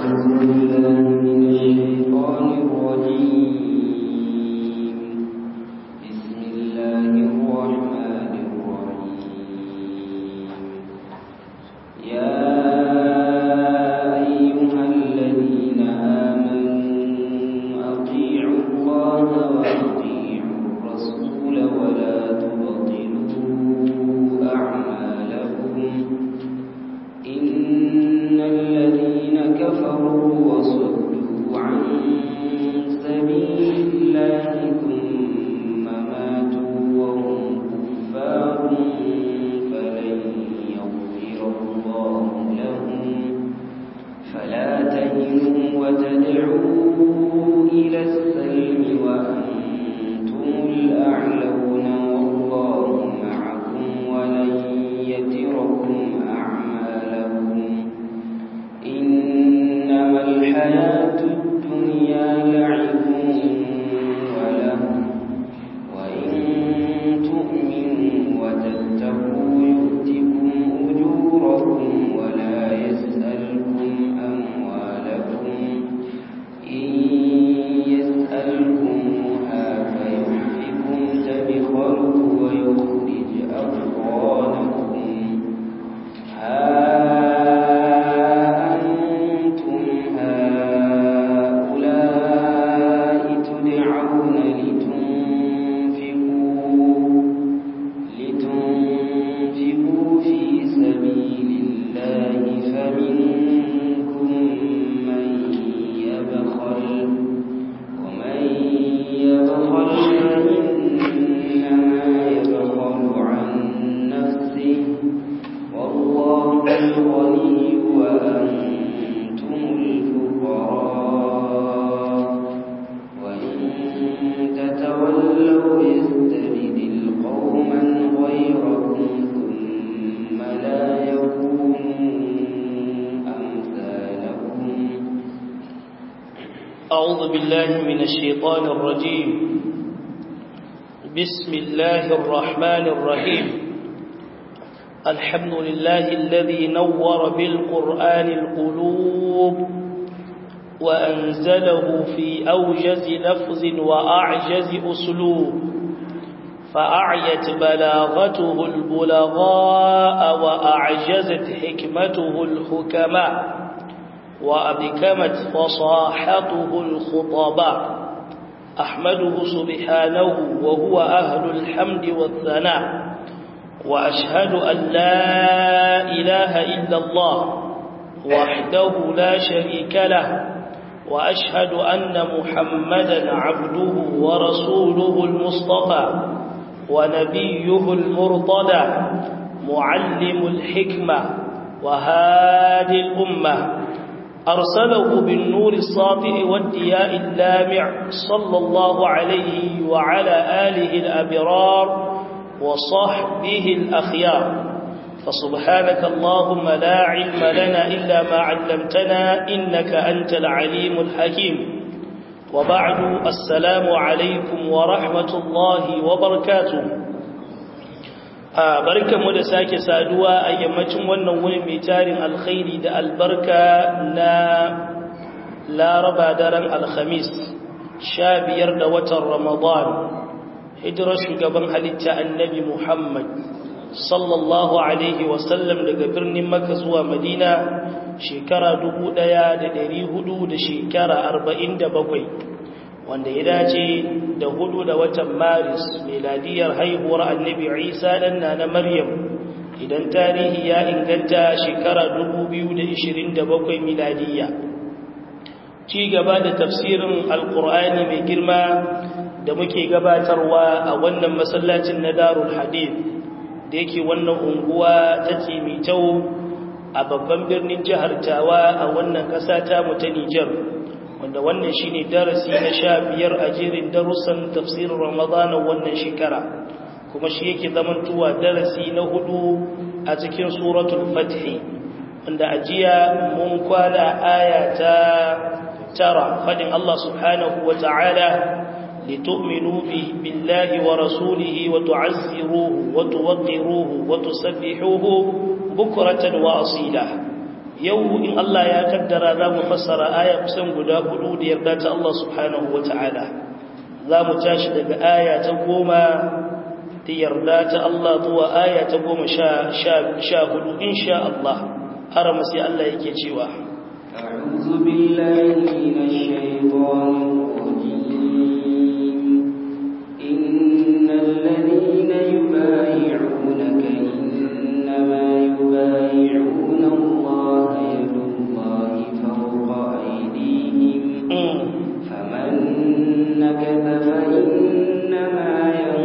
أعوذ بالله من الشيطان الرجيم بسم الله الرحمن الرحيم الحمد لله الذي نور بالقرآن القلوب وأنزله في أوجز لفظ وأعجز أسلوب فأعيت بلاغته البلغاء وأعجزت حكمته الحكماء وأبكمت فصاحته الخطباء أحمده سبحانه وهو أهل الحمد والثناء وأشهد أن لا إله إلا الله وحده لا شريك له وأشهد أن محمدا عبده ورسوله المصطفى ونبيه المرتضى معلم الحكمة وهادي الأمة أرسله بالنور الساطع والدياء اللامع صلى الله عليه وعلى آله الأبرار وصحبه الأخيار فسبحانك اللهم لا علم لنا إلا ما علمتنا إنك أنت العليم الحكيم وبعد السلام عليكم ورحمة الله وبركاته barkan mu da sake saduwa a yammacin wannan wuni mai tarin alkhairi da albarka na laraba daren alhamis sha biyar da watan ramadan hijirar shugaban halitta annabi muhammad sallallahu alaihi wasallam daga birnin maka zuwa madina shekara dubu ɗaya da ɗari hudu da shekara arba'in da bakwai wanda ya dace da hudu da watan maris miladiyar haihuwar annabi isa ɗan na na maryam idan tarihi ya inganta shekara 2027 miladiyya ci gaba da tafsirin alkur'ani mai girma da muke gabatarwa a wannan masallacin na darul hadith da yake wannan unguwa ta timitau a babban birnin jihar tawa a wannan ƙasa ta mu ta nijar wanda wannan shine darasi na sha biyar a jerin darussan tafsirin ramadana wannan shekara kuma shi yake zamantuwa darasi na hudu a cikin suratul fathi wanda a jiya mun kwana aya ta tara fadin Allah subhanahu wa ta'ala لتؤمنوا بالله ورسوله وتعزروه وتوقروه وتسبحوه بكرة وأصيلا yau in Allah ya kaddara za mu fassara aya kusan guda hudu da yarda ta Allah subhanahu wa ta'ala za mu tashi daga aya ta goma da yarda ta Allah zuwa aya ta goma sha hudu insha Allah har sai Allah yake cewa أعوذ بالله من الشيطان الرجيم إن الذين يبايعونك إنما يبايعون الله يد الله فوق أيديهم فمن نكث فإنما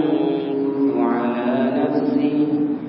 ينكث على نفسه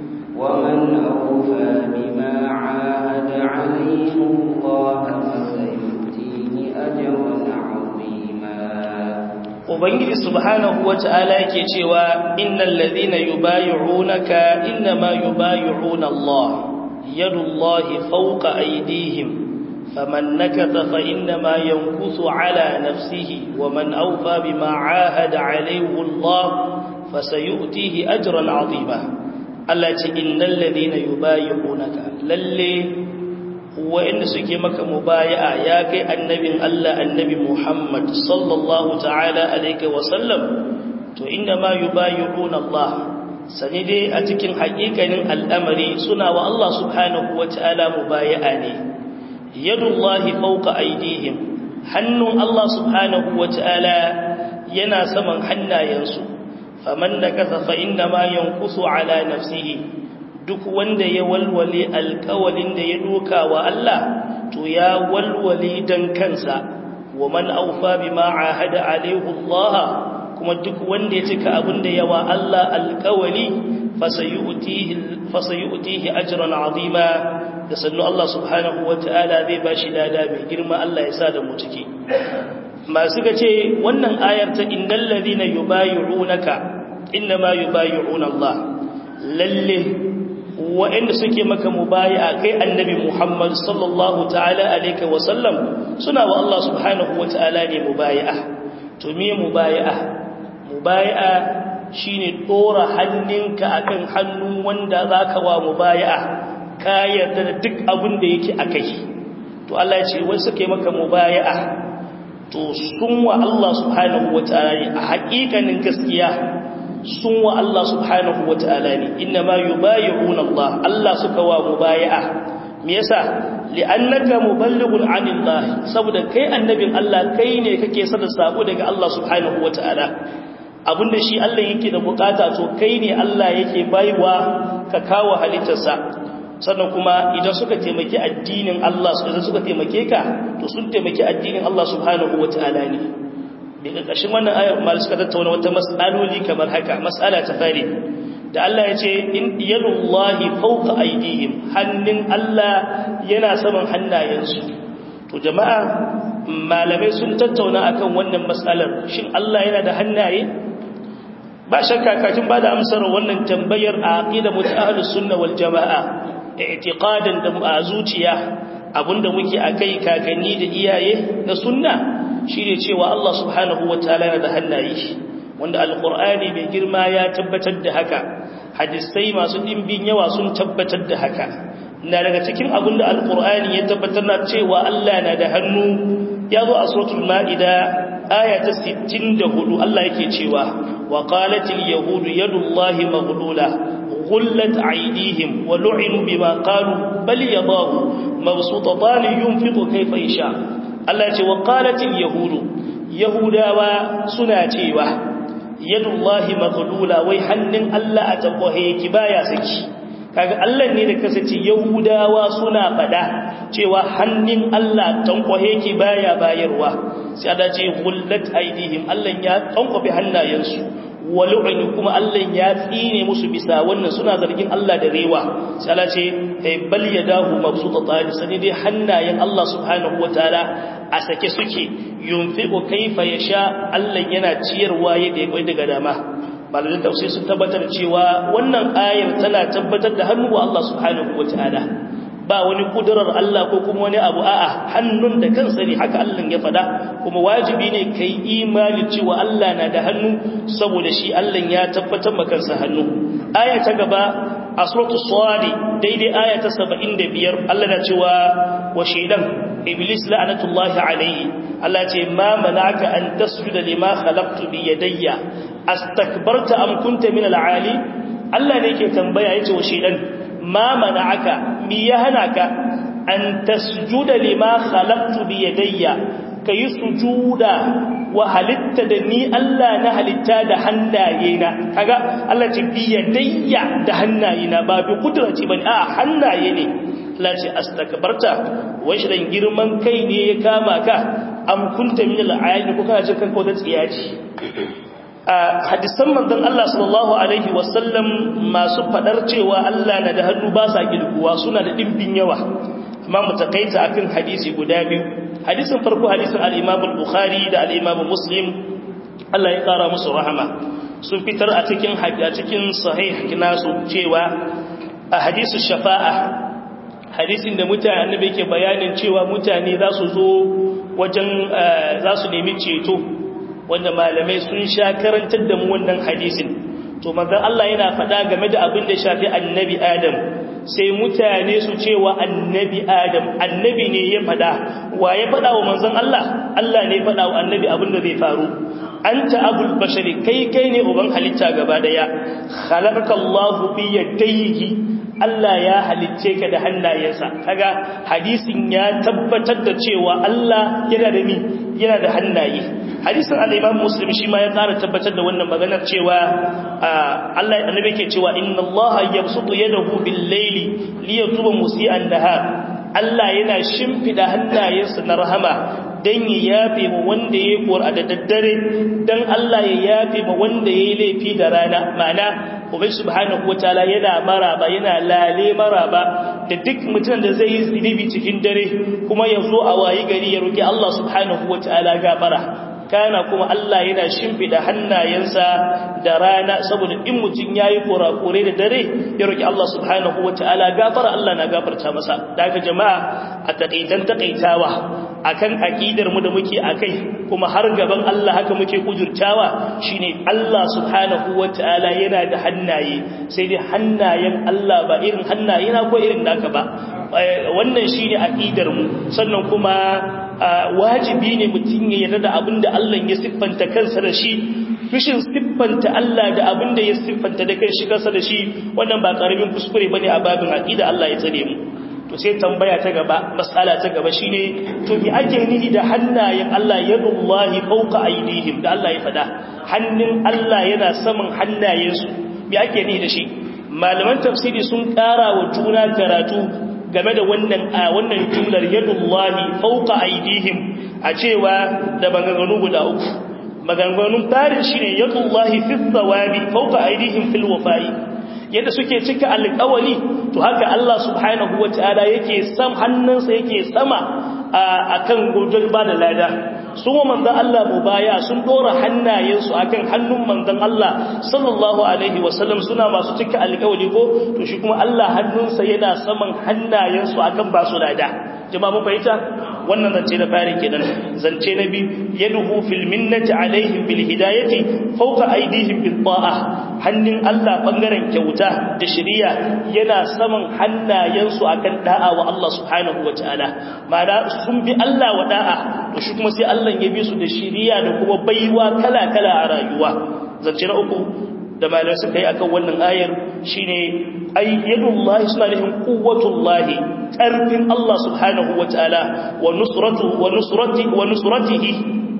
ومن أوفى بما عاهد عليه الله فسيؤتيه أجرا عظيما ubangiji subhanahu wata'ala yake cewa innal ladhina yubayyi'unaka inma yubayyi'una Allah yadullahi fawqa aydihim faman nakatha fa inma yankusu ala nafsihi waman awfa bima 'ahada 'alayhi Allah fasayu'tihi ajran 'azima Allah ce innal ladhina yubayyi'unaka lalle wa'inda suke maka mubaya'a ya kai annabin Allah annabi Muhammad sallallahu ta'ala alaihi wa sallam to inna ma yubayi'una Allah sani dai a cikin haƙiƙanin al'amari suna wa Allah subhanahu wa ta'ala mubaya'a ne yadullahi fawqa aydihim hannun Allah subhanahu wa ta'ala yana saman hannayensu faman nakatha fa inna ma yankusu ala nafsihi duk wanda ya walwale alkawalin da ya doka wa Allah to ya walwale dan kansa wa man aufa bima ahada alaihi Allah kuma duk wanda ya cika abin da yawa Allah alkawali fasayutihi fasayutihi ajran azima da sannu Allah subhanahu wataala zai bashi lada mai girma Allah ya sa da mu ciki masu ga ce wannan ayar ta innal ladina yubayyi'unaka inma yubayyi'una Allah lalle waɗanda suke maka mubaya kai annabi Muhammad sallallahu ta'ala alaihi wa sallam suna wa Allah subhanahu wa ta'ala ne mubaya to me mubaya mubaya shine dora hannunka akan hannun wanda zaka wa mubaya ka yarda da duk abin da yake akai to Allah ya ce wai suke maka mubaya to sun wa Allah subhanahu wa ta'ala ne a haƙiƙanin gaskiya sun wa Allah subhanahu wa ta'ala ne inna ma yubayi'una Allah Allah suka wa mubayi'a me yasa li'annaka muballighun 'anillah saboda kai annabin Allah kai ne kake sada sako daga Allah subhanahu wa ta'ala abinda shi Allah yake da bukata to kai ne Allah yake baiwa ka kawo halittarsa sannan kuma idan suka taimaki addinin Allah idan suka taimake ka to sun taimaki addinin Allah subhanahu wa ta'ala ne daga ƙarshen wannan ayar mal suka tattauna wata mas'aloli kamar haka mas'ala ta fari da Allah ya ce in yadullahi fawqa aydihim hannun Allah yana saman hannayensu to jama'a malamai sun tattauna akan wannan mas'alar shin Allah yana da hannaye ba shakka kafin ba da amsar wannan tambayar a aqida mutahlus sunna wal jamaa i'tiqadan da a zuciya abinda muke akai kakanni da iyaye na sunna shi ne cewa Allah subhanahu wa ta'ala yana da hannaye wanda alkur'ani mai girma ya tabbatar da haka hadisai masu ɗimbin yawa sun tabbatar da haka na daga cikin abin da alkur'ani ya tabbatar na cewa Allah na da hannu ya zo a suratul ma'ida aya ta 64 Allah yake cewa wa qalatil yahudu yadullahi maghlula غلت أيديهم ولعنوا بما قالوا بل يضاه مبسوطتان ينفق كيف يشاء Allah ce wa qalatil yahudu yahudawa suna cewa yadullahi maghlula wai hannun Allah a tabbahe yake baya saki kaga Allah ne da kasace yahudawa suna fada cewa hannun Allah tankwahe yake baya bayarwa sai Allah ce gullat aidihim Allah ya tankwafe hannayensu walu'inu kuma Allah ya tsine musu bisa wannan suna zargin Allah da rewa sai Allah ce ay bal yadahu mabsutatani sani dai hannayen Allah subhanahu wataala a sake suke yunfiqu kaifa yasha Allah yana ciyarwa yadda ya kai daga dama malamin tafsir sun tabbatar cewa wannan ayar tana tabbatar da hannu wa Allah subhanahu wataala ba wani kudurar Allah ko kuma wani abu a'a hannun da kansa ne haka Allah ya fada kuma wajibi ne kai imani cewa Allah na da hannu saboda shi Allah ya tabbatar maka kansa hannu aya ta gaba a suratu sadi daidai aya ta 75 Allah na cewa wa shaidan iblis la'anatullahi alayhi Allah ce ma mana'aka an tasjuda lima khalaqtu bi yadayya astakbarta am kunta min al-ali Allah ne yake tambaya yace wa shaidan ma mana'aka mi ya hana ka an tasjuda lima khalaqtu bi yadayya kayi sujuda wa halitta da ni Allah na halitta da hannayena kaga Allah ce bi yadayya da hannayena ba bi kudrati bane a hannaye ne Allah ce astakbarta wai shi dan girman kai ne ya kama ka am kunta min al-ayyi ko kana jin kanka da tsiyaci hadisan manzon Allah sallallahu alaihi wasallam masu fadar cewa Allah na da hannu ba sa gilguwa suna da dimbin yawa amma mu takaita akan hadisi guda biyu hadisin farko hadisin al-Imam al-Bukhari da al-Imam Muslim Allah ya kara musu rahama sun fitar a cikin a cikin sahih nasu cewa a hadisu shafa'a hadisin da mutane annabi yake bayanin cewa mutane za su zo wajen za su nemi ceto wanda malamai sun sha karantar da mu wannan hadisin to manzon Allah yana faɗa game da abin da shafi annabi Adam sai mutane su ce wa annabi Adam annabi ne ya faɗa wa ya faɗa wa manzon Allah Allah ne ya faɗa wa annabi abin da zai faru anta abul bashari kai kai ne uban halitta gaba daya khalaqakallahu bi yadayhi Allah ya halicce ka da hannayensa kaga hadisin ya tabbatar da cewa Allah yana da mi yana da hannaye hadisin al-Imam Muslim shi ma ya ƙara tabbatar da wannan maganar cewa Allah annabi ke cewa inna Allah yabsutu yadahu bil-layli liyatuba musii'an nahar Allah yana shimfida hannayensa na rahama dan ya yafe mu wanda yayi qur'a da daddare dan Allah ya yafe mu wanda yayi laifi da rana ma'ana ubai subhanahu wataala yana maraba yana lale maraba da duk mutum da zai yi zunubi cikin dare kuma ya zo a wayi gari ya roki Allah subhanahu wataala gafara kana kuma Allah yana shimfida hannayensa da rana saboda in mutum yayi kurakure da dare ya roki Allah subhanahu wataala gafara Allah na gafarta masa daga jama'a a takaitan takaitawa akan aqidar mu da muke akai kuma har gaban Allah haka muke kujurtawa shine Allah subhanahu wataala yana da hannaye sai dai hannayen Allah ba irin hannaye na ko irin naka ba wannan shine aqidar mu sannan kuma wajibi ne mutum ya yarda da abinda Allah ya siffanta kansa da shi fishin siffanta Allah da abinda ya siffanta da kai shi kansa da shi wannan ba karamin kuskure bane a babin aqida Allah ya tsare mu to sai tambaya ta gaba mas'ala ta gaba shine to me ake nihi da hannayen Allah yadullahi fawqa aydihim da Allah ya fada hannun Allah yana saman hannayensu me ake nihi da shi malaman tafsiri sun ƙara wa juna karatu game da wannan a wannan jumlar yadullahi fawqa aydihim a cewa da maganganu guda uku maganganun farin shine yadullahi fi thawabi fawqa aydihim fil wafa'i yadda suke cika alƙawali to haka Allah subhanahu wataala yake sam hannunsa yake sama akan gudun ba da lada sun wa manzan Allah mu baya sun dora hannayensu akan hannun manzan Allah sallallahu alaihi wasallam suna masu cika alƙawali ko to shi kuma Allah hannunsa yana saman hannayensu akan ba su lada jama'a mun fahimta wannan zance na fari kenan zance na biyu yaduhu fil minnati alaihim bil hidayati fawqa aydihim bil ta'a hannun Allah bangaren kyauta da shari'a yana saman hannayensu akan da'a wa Allah subhanahu wataala ma'ana sun bi Allah wa da'a to shi kuma sai Allah ya bi su da shari'a da kuma baiwa kala kala a rayuwa zance na uku da malamai suka yi akan wannan ayar shine ay yadullahi suna nufin quwwatullahi karfin Allah subhanahu wataala wa nusratu wa nusrati wa nusratihi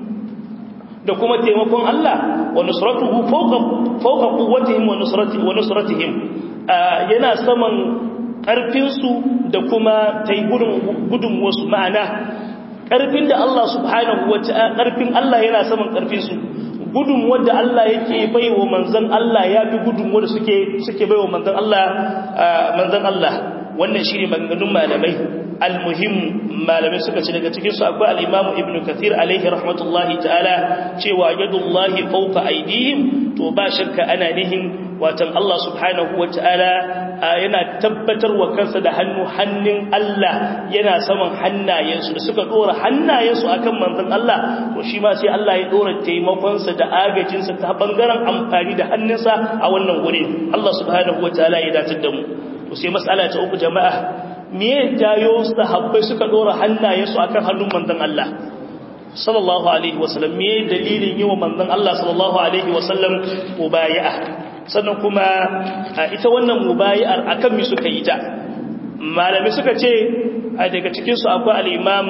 da kuma taimakon Allah wa nusratuhu fawqa fawqa quwwatihim wa nusrati wa nusratihim yana saman karfin su da kuma taigudun gudun wasu ma'ana karfin da Allah subhanahu wataala karfin Allah yana saman karfin su gudun wadda Allah yake baiwa manzon Allah ya fi gudun wadda suke suke baiwa manzon Allah manzon Allah wannan shine maganganun malamai almuhim malamai suka ce daga cikin su akwai al-Imam Ibn Kathir alaihi rahmatullahi ta'ala cewa yadullahi fawqa aydihim to ba shakka ana nihin watan Allah subhanahu ta'ala yana tabbatar wa kansa da hannu hannun Allah yana saman hannayensu da suka dora hannayensu akan manzon Allah to shi ma sai Allah ya dora taimakonsa da agajinsa ta bangaren amfani da hannunsa a wannan wuri Allah subhanahu wataala ya datar da mu to sai mas'ala ta uku jama'a me ya jayo sahabbai suka dora hannayensu akan hannun manzon Allah sallallahu alaihi wasallam me dalilin yi wa manzon Allah sallallahu alaihi wasallam mubayi'a sannan kuma ita wannan mubayi'ar akan mi suka yi ta malami suka ce daga cikin su akwai al-imam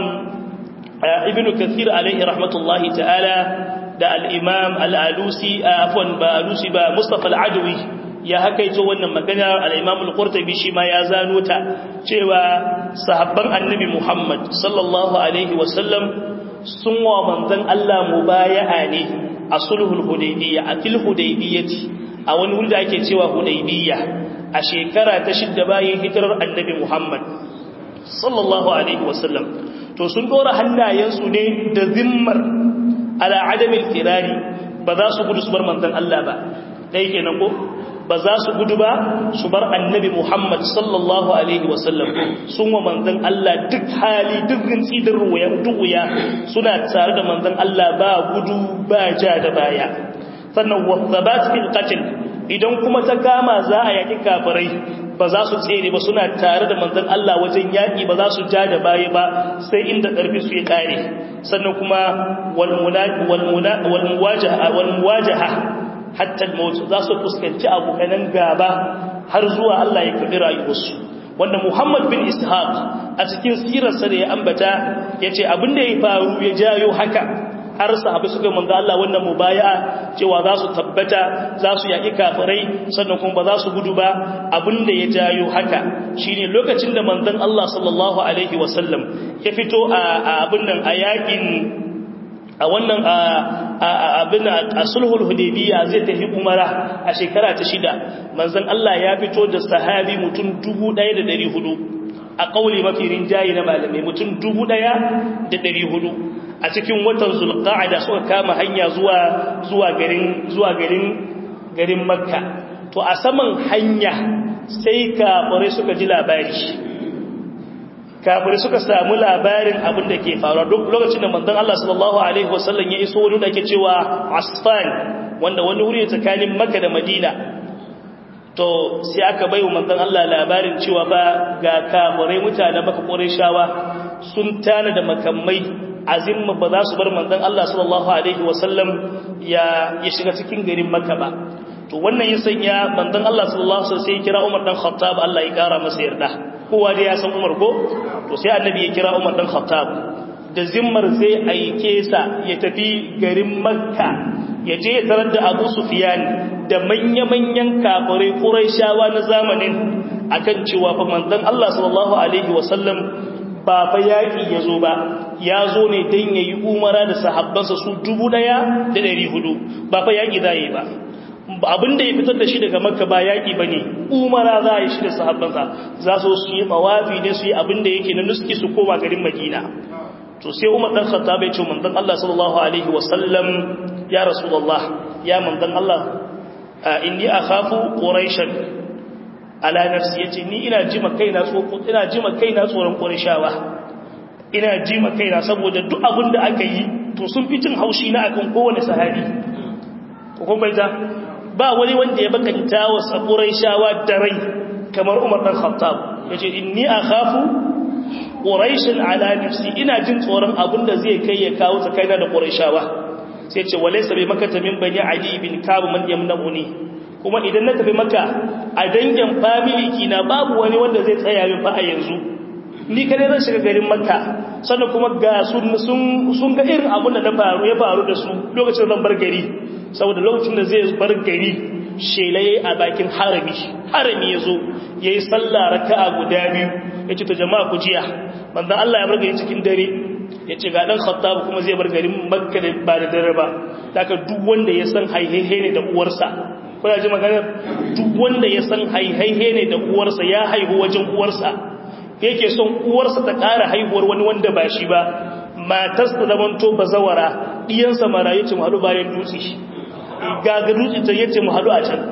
ibn kathir alaihi rahmatullahi ta'ala da al-imam al-alusi afwan ba alusi ba mustafa al-adawi ya hakaito wannan magana al-imam al-qurtubi shi ma ya zano ta cewa sahabban annabi Muhammad sallallahu alaihi wasallam sun wa manzon Allah mubaya'a ne a sulhul hudaybiyya a fil hudaybiyyati a wani wuri da ake cewa hudaybiyya a shekara ta shidda bayan hijirar annabi Muhammad sallallahu alaihi wasallam to sun dora hannayensu ne da zimmar ala adamil firari ba za su gudu su bar manzon Allah ba dai kenan ko ba za su gudu ba su bar annabi Muhammad sallallahu alaihi wasallam sun wa manzon Allah duk hali duk rinci da ruwaya duk wuya suna tare da manzon Allah ba gudu ba ja da baya sannan wasabat fil qatl idan kuma ta kama za a yaki kafirai ba za su tsere ba suna tare da manzon Allah wajen yaki ba za su ja da baya ba sai inda karfi su ya kare sannan kuma wal wal wal muwajaha wal muwajaha hatta al-maut za su fuskanci abokanan gaba har zuwa Allah ya kabi rayuwarsu wanda Muhammad bin Ishaq a cikin sirarsa da ya ambata yace abin da ya faru ya jayo haka har sahabbai suka manzo Allah wannan mubaya'a cewa za su tabbata za su yaki kafirai sannan kuma ba za su gudu ba abin da ya jayo haka shine lokacin da manzon Allah sallallahu alaihi wasallam ya fito a abin nan a yakin a wannan abin a sulhul hudaybiya zai tafi umara a shekara ta shida manzon Allah ya fito da sahabi mutum 1400 a kauli mafi rinjayi na malamai mutum 1400 a cikin watan zulqa'ada suka kama hanya zuwa zuwa garin zuwa garin garin makka to a saman hanya sai kafirai suka ji labari kafirai suka samu labarin abin da ke faruwa duk lokacin da manzon Allah sallallahu alaihi wasallam ya iso wani da ke cewa Asfan wanda wani wuri tsakanin Makka da Madina to sai aka bai wa manzon Allah labarin cewa ba ga kafirai mutanen Makka Qurayshawa sun tana da makamai azimma ba za su bar manzon Allah sallallahu alaihi wasallam ya ya shiga cikin garin Makka ba to wannan ya sanya manzon Allah sallallahu alaihi wasallam sai kira Umar dan Khattab Allah ya kara masa yarda kowa dai ya san Umar ko to sai annabi ya kira Umar dan Khattab da zimmar zai aike sa ya tafi garin Makka ya je ya tarar da Abu Sufyan da manya-manyan kafirai Qurayshawa na zamanin akan cewa fa manzon Allah sallallahu alaihi wasallam ba fa yaki yazo ba ya zo ne dan yayi umara da sahabbansa su 1400 ba fa yaki zai ba abin da ya fitar da shi daga makka ba yaƙi ba ne umara za a yi shi da sahabbansa za su su yi mawafi ne su yi abin da yake na nuski su koma garin madina to sai umar ɗan khatta bai ce manzon Allah sallallahu alaihi wasallam ya rasulullah ya manzon Allah inni akhafu quraishan ala nafsi yace ni ina jima kaina tsoko ina jima kaina tsoron qurayshawa ina jima kaina saboda duk abin da aka yi to sun fi jin haushi na akan kowane sahabi ko kuma bai ba wani wanda ya bakanta wa saburai shawa da rai kamar Umar dan Khattab yace inni akhafu quraishan ala nafsi ina jin tsoron abin da zai kai ya kawo tsakaina da quraishawa sai ce walaysa bi makata min bani adi bin kab man yamnuni kuma idan na tafi maka a dangin family kina babu wani wanda zai tsaya min fa a yanzu ni kadai zan shiga garin makka sannan kuma ga sun sun ga irin abin da na faru ya faru da su lokacin zan bar gari saboda lokacin da zai bar gari shelaye a bakin harami harami ya zo ya yi sallah raka'a guda biyu ya ce ta jama'a ku jiya manzan Allah ya bar gari cikin dare ya ce ga ɗan khattab kuma zai bar garin makka da ba da dare ba daga duk wanda ya san haihehe ne da uwarsa kuna ji maganar duk wanda ya san haihehe ne da uwarsa ya haihu wajen uwarsa yake son uwarsa ta ƙara haihuwar wani wanda ba shi ba matarsa zamanto bazawara ɗiyansa marayu ce mu haɗu bayan dutse gaga dutse ta yace mu haɗu a can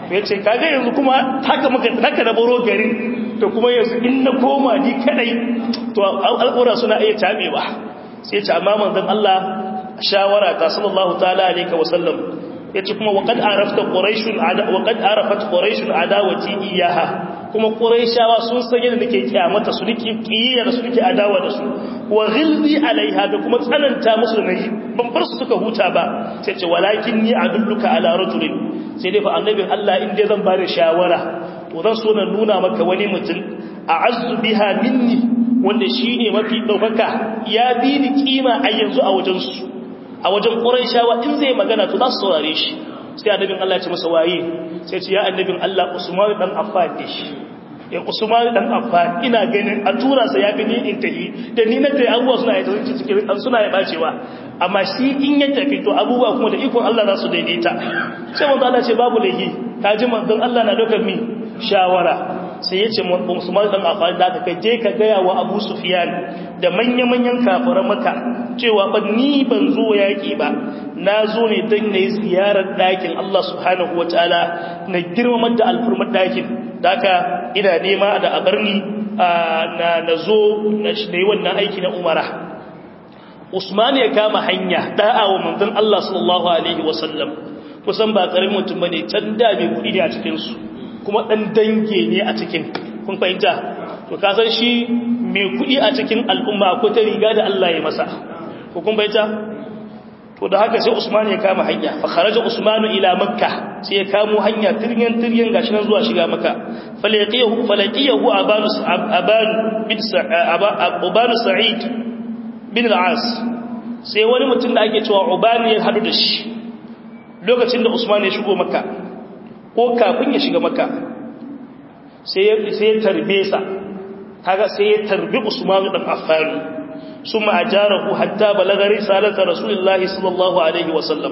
ya ce kaga yanzu kuma haka muka haka na baro garin to kuma yanzu in na koma ni kadai to al'ura suna iya tabewa sai ce amma manzon Allah shawara ta sallallahu ta'ala alaihi wa sallam yace kuma waqad arafta quraishun ada waqad arafat quraishun adawati iyaha kuma quraishawa sun san yadda nake kiyamata su nake kiyaya da su nake adawa da su wa ghilzi alaiha da kuma tsananta musu nayi ban bar su suka huta ba sai ce walakin ni adulluka ala rajulin sai dai fa annabin Allah in dai zan bada shawara to zan so na nuna maka wani mutum a'azzu biha minni wanda shine mafi daukaka ya bi ni kima a yanzu a wajen su a wajen Qurayshawa in zai magana to za su saurare shi sai annabin Allah ya ce masa waye sai ce ya annabin Allah Usman dan Affan ne shi ya Usman dan Affan ina ganin a tura sa ya gani in tafi da ni na tayi abubuwa suna ya cikin suna ya bacewa amma shi in ya tafi to abubuwa kuma da ikon Allah za su daidaita sai manzo Allah ce babu lahi kaji manzon Allah na dokar mi shawara sai ya ce Usman dan Affan da ka je ka gaya wa Abu Sufyan da manya-manyan kafiran Makka cewa ba ni ban zo yaki ba na zo ne dan nayi ziyarar dakin Allah subhanahu wataala na girmamar da alfurmar dakin daka ina nema da abarni na nazo na yi wannan aiki na Umara Usman ya kama hanya da'a wa manzon Allah sallallahu alaihi wasallam kusan ba karamin mutum bane can da mai kudi ne a cikin su kuma dan dange ne a cikin kun fahimta to ka san shi mai kudi a cikin al'umma ko ta riga da Allah ya masa ko kun fahimta to da haka sai Usman ya kama hanya fa kharaja Usman ila Makka sai ya kamo hanya tiryan tiryan gashi nan zuwa shiga Makka falaqiyahu falaqiyahu abanu aban bin aban Sa'id bin al-As sai wani mutum da ake cewa Uban ya hadu da shi lokacin da Usman ya shigo Makka ko kafin ya shiga Makka sai ya sai ya tarbe sa kaga sai ya tarbi Usman dan Affan ثم أجاره حتى بلغ رسالة رسول الله صلى الله عليه وسلم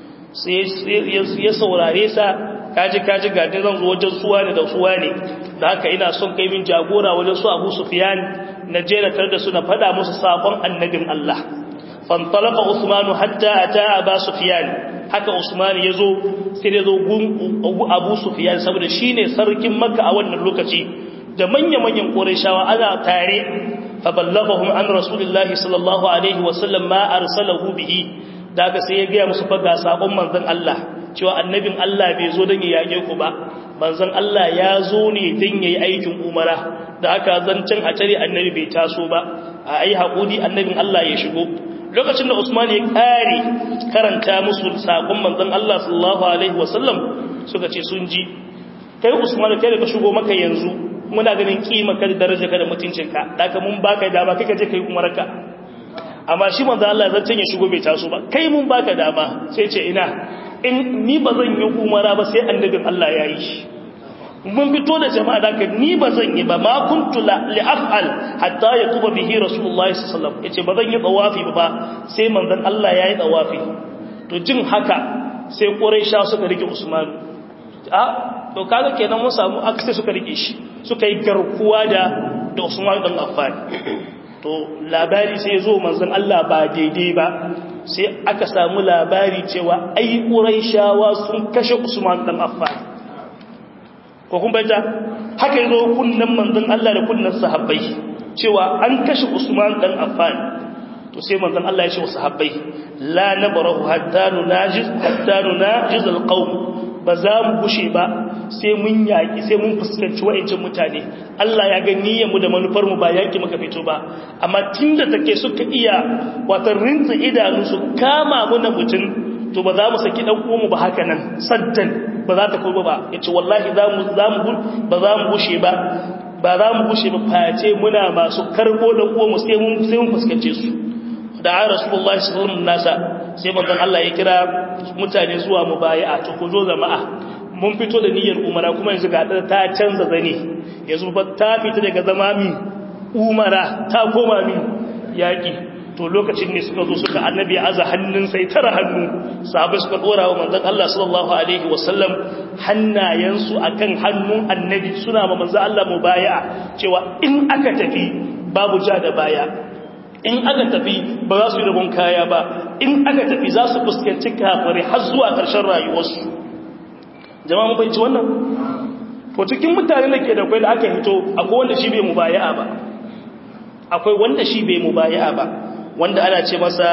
ya saurare sa kaji kaji ga zan zo wajen suwa ne da suwa ne da haka ina son kai min jagora wajen su Abu Sufyan na je na tar da su na fada musu sakon annabin Allah fantalaqa Usman hatta ata Abu Sufyan haka Usman yazo sai ya zo gun Abu Sufyan saboda shine sarkin Makka a wannan lokaci da manya-manyan Qurayshawa ana tare فبلغهم عن رسول الله صلى الله عليه وسلم ما أرسله به daga sai ya gaya musu faga sakon manzon Allah cewa annabin Allah bai zo don ya yake ku ba manzon Allah ya zo ne don yayi aikin umara da haka zancen a tare annabi bai taso ba a ai hakuri annabin Allah ya shigo lokacin da Usman ya kare karanta musu sakon manzon Allah sallallahu alaihi wasallam suka ce sun ji kai Usman kai da ka shigo maka yanzu muna ganin kima ka da daraja ka da mutuncinka daga mun baka dama kika je kai umarka amma shi manzo Allah zan ya shigo bai taso ba kai mun baka dama sai ce ina in ni ba zan yi umara ba sai annabin Allah ya yi shi mun fito da jama'a daga ni ba zan yi ba ma kuntu li af'al hatta yatuba bihi rasulullahi sallallahu alaihi wasallam yace ba zan yi tawafi ba sai manzon Allah ya yi tawafi to jin haka sai quraisha suka rike usman a to kaga kenan mun samu akse suka rike shi suka yi garkuwa da da Usman dan Affan to labari sai zo manzon Allah ba daidai ba sai aka samu labari cewa ai Quraishawa sun kashe Usman dan Affan ko kun bayyana haka yazo kunnan manzon Allah da kunnan sahabbai cewa an kashe Usman dan Affan to sai manzon Allah ya ce wa sahabbai la nabrahu hatta nunajiz hatta nunajiz alqawm ba za mu gushe ba sai mun yaƙi sai mun fuskanci wa'incin mutane Allah ya ga niyyarmu da manufarmu ba yaƙi muka fito ba amma tun da take suka iya wata rinta idanu su kama muna mutum to ba za mu saki ɗan uwanmu ba haka nan saddan ba za ta kurba ba ya ce wallahi ba za mu gushe ba ba za mu gushe ba face muna masu karɓo ɗan uwanmu sai mun fuskance su da a rasulullahi sallallahu nasa sai manzon Allah ya kira mutane zuwa mubayi'a to ku zo jama'a mun fito da niyyar umara kuma yanzu ga ta canza zane yanzu ba ta fita daga zama mi umara ta koma mi yaki to lokacin ne suka zo suka annabi ya aza hannun sai tara hannu sahabbai suka dora wa manzon Allah sallallahu alaihi wasallam hannayensu akan hannun annabi suna ma manzon Allah mubayi'a cewa in aka tafi babu ja da baya in aka tafi ba za su yi rabon kaya ba in aka tafi za su fuskanci kafare har zuwa ƙarshen rayuwarsu jama'a mun fahimci wannan to cikin mutane da ke da kwai da aka hito akwai wanda shi bai mubaya'a ba akwai wanda shi bai mubaya'a ba wanda ana ce masa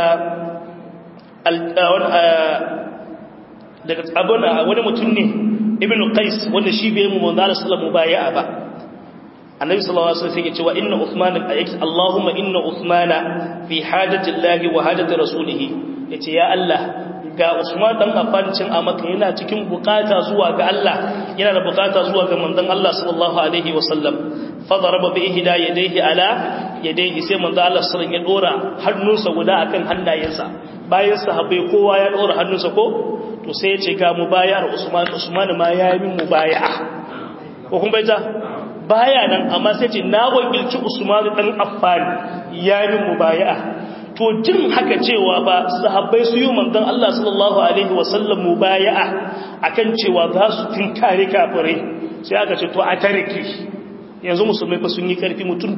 daga abin wani mutum ne ibn qais wanda shi bai mu manzo Allah sallallahu mubaya'a ba annabi sallallahu alaihi wasallam yake cewa inna uthman Allahumma inna uthmana fi hajati Allah wa hajati rasulih yace ya Allah ga Usman dan Affan cin a Makka yana cikin bukata zuwa ga Allah yana da bukata zuwa ga manzon Allah sallallahu alaihi wasallam fa daraba bi ihda yadayhi ala yadayhi sai manzon Allah sallallahu alaihi wasallam ya dora hannunsa guda akan hannayensa bayan sahabbai kowa ya dora hannunsa ko to sai ya ce ga mubayar Usman Usman ma ya yi mubaya'a ko kun baita baya nan amma sai ce na wakilci Usman dan Affan ya yi mubaya'a to jin haka cewa ba sahabbai su yi manzon Allah sallallahu alaihi wasallam mubaya'a akan cewa za su tinkare kafirai sai aka ce to a tariki yanzu musulmai fa sun yi karfi mutum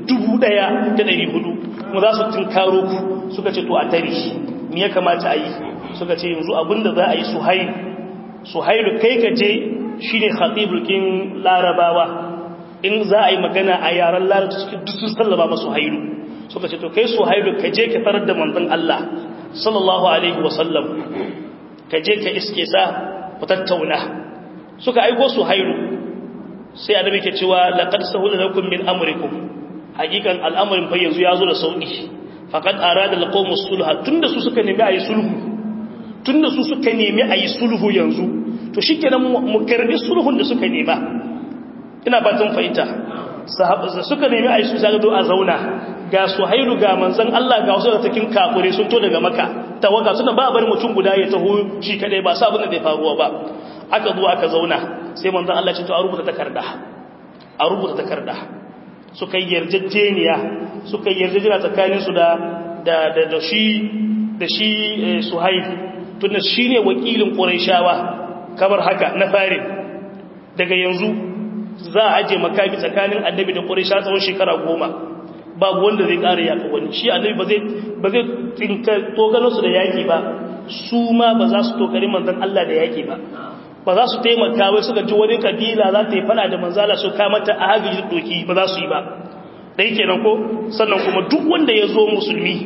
1400 mu za su tinkaro ku suka ce to a tariki me ya kamata a yi suka ce yanzu abinda za a yi suhail suhailu kai ka je shine khatibul kin larabawa in za a yi magana a yaren larabci cikin duk sun sallama masu hailu suka ce to kai su hailu ka je ka tarar da manzon Allah sallallahu alaihi wasallam ka je ka iske sa ku tattauna suka aiko su hailu sai annabi ke cewa laqad sahula lakum min amrikum hakikan al'amarin fa yanzu yazo da sauki faqad arada alqawm sulha tunda su suka nemi ayi sulhu tunda su suka nemi ayi sulhu yanzu to shikenan mu karbi sulhun da suka nema ina batun fahimta suka nemi a yi su zagado a zauna ga su hailu ga manzan Allah ga wasu da takin kakure sun to daga maka tawaga suna ba bari mutum guda ya taho shi kadai ba sabon da zai faruwa ba aka zo aka zauna sai manzan Allah ce to a rubuta takarda a rubuta takarda suka yi yarjejeniya suka yi yarjejeniya tsakanin su da da da shi da shi suhaib tunda shine wakilin quraishawa kamar haka na fare daga yanzu za a aje makami tsakanin annabi da ƙurisha tsawon shekara goma babu wanda zai ƙara yaƙa wani shi annabi ba zai tsinka togalarsu da yaƙi ba su ma ba za su tokari manzan Allah da yaƙi ba ba za su taimaka wai suka ji wani kabila za ta yi fada da manzala su kamata a hagiji doki ba za su yi ba ɗai kenan ko sannan kuma duk wanda ya zo musulmi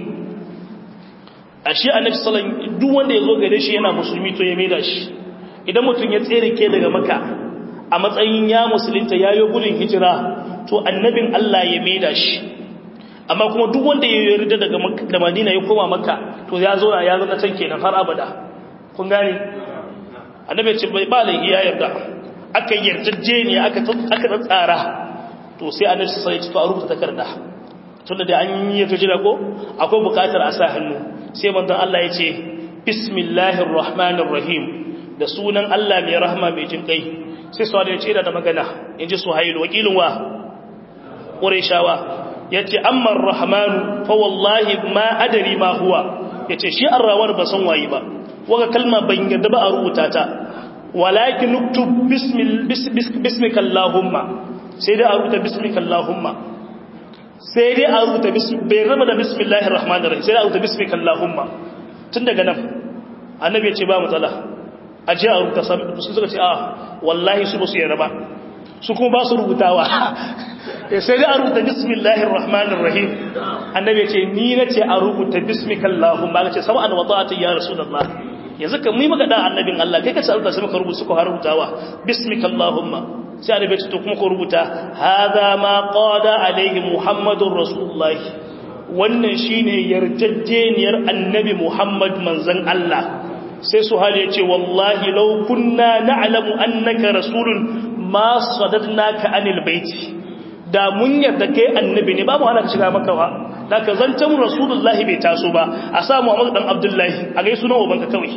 a shi annabi sallan duk wanda ya zo gare shi yana musulmi to ya maida shi idan mutum ya tsere ke daga maka a matsayin ya musulunta ya yi gudun hijira to annabin Allah ya maida shi amma kuma duk wanda ya yarda daga da Madina ya koma Makka to ya zo ya zo na can kenan har abada kun gane annabi ce bai ba laifi ya yarda aka yarjejje ne aka aka tsara to sai annabi sai ya ci to a rubuta takarda tunda da an yi yarjejje ko akwai bukatar a sa hannu sai manzon Allah ya ce bismillahir rahmanir rahim da sunan Allah mai rahma mai jin kai sai su ya ce da magana in ji suhailu wakilin wa ƙureshawa ya ce amman rahmanu fa wallahi ma adari ma huwa ya ce shi an rawar ba san wayi ba waga kalma ban yadda ba a rubuta ta walakin nuktub bismikallahumma sai dai a rubuta bismikallahumma sai dai a rubuta bai rama da bismillahir rahmanir rahim sai dai a rubuta bismikallahumma tun daga nan annabi ya ce ba matsala a ji a rubuta su suka ce a wallahi su ba su yarda ba su kuma ba su rubutawa sai dai a rubuta bismillahir rahmanir rahim annabi ce ni na ce a rubuta bismikallahum ba ce sab'an wa ta'ati ya rasulullah yanzu kan mu maka da annabin Allah kai ka ce rubuta sai muka rubuta suka rubutawa bismikallahumma sai annabi ce to kuma ko rubuta hadha ma qada alaihi muhammadur rasulullah wannan shine yarjejjeniyar annabi muhammad manzon Allah sai su hali ya ce wallahi lau kunna na'lamu annaka rasulun ma sadadnaka anil baiti da mun yarda kai annabi ne babu hana ka shiga maka ba da ka zancen rasulullahi bai taso ba a sa muhammad dan abdullahi a gai sunan ubanka kawai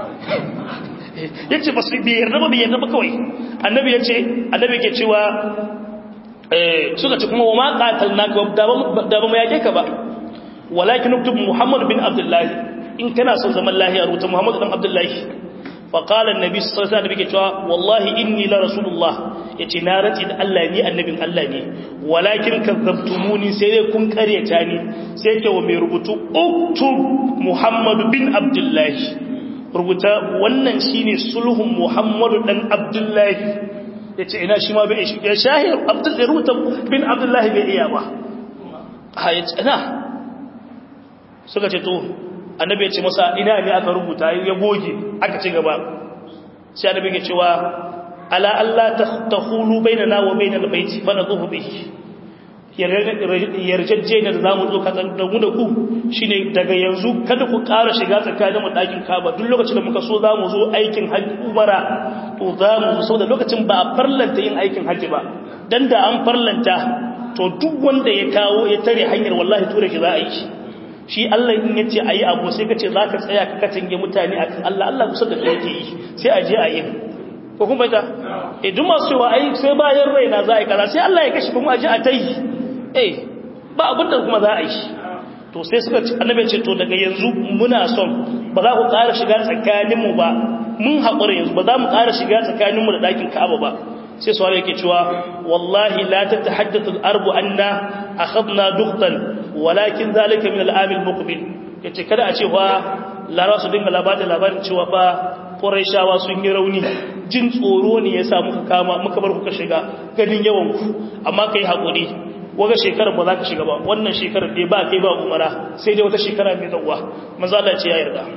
yace ba su bai yarda ba bai yarda ba kawai annabi yace annabi ke cewa eh suka ce kuma wa ma qatalnaka da ba mu yake ka ba walakin uktub muhammad bin abdullahi in kana son zaman lahiya rubuta Muhammadu dan Abdullahi fa qala annabi sallallahu alaihi wasallam cewa wallahi inni la rasulullah yace na rati da Allah ni annabin Allah ne walakin kazzabtumuni sai dai kun karyata ni sai yake wa mai rubutu uktub Muhammadu bin Abdullahi rubuta wannan shine sulhun muhammadu dan abdullahi ya ce ina shi ma bai shi ya shahir abdullahi rubuta bin abdullahi bai iya ba a ya ce ina suka ce to annabi ya ce masa ina ne aka rubuta ya goge aka ci gaba sai annabi ya cewa ala Allah ta hulu bainana wa bainal baiti fa nadhuhu bihi yarjejjeniyar da zamu zo katsar da mu da ku shine daga yanzu kada ku ƙara shiga tsakanin mu ɗakin Kaaba duk lokacin da muka so zamu zo aikin hajji umara to zamu zo da lokacin ba a farlanta yin aikin hajji ba dan da an farlanta to duk wanda ya kawo ya tare hanyar wallahi tura shi za a yi shi Allah in yace ayi abu sai kace zaka tsaya ka katange mutane akan Allah Allah kusa da kai yake yi sai a je a yi ko kuma ita eh duk masu cewa ai sai bayan raina za a yi kaza sai Allah ya kashi kuma a ji a tai eh ba abin da kuma za a yi to sai suka ci annabi ce to daga yanzu muna son ba za ku ƙara shiga tsakaninmu ba mun haƙura yanzu ba za mu ƙara shiga tsakaninmu da ɗakin ka'aba ba sai su yake cewa wallahi la tatahaddathu al-arbu anna akhadna duqtan walakin zalika min al-am al-muqbil yace kada a ce fa lara su dinga labarin labarin cewa fa quraishawa sun yi rauni jin tsoro ne yasa muka kama muka bar kuka shiga ganin yawan ku amma kai hakuri waga shekarar ba za ka shiga ba wannan shekarar dai ba kai ba umara sai dai wata shekara mai zawwa manzo Allah ce ya yarda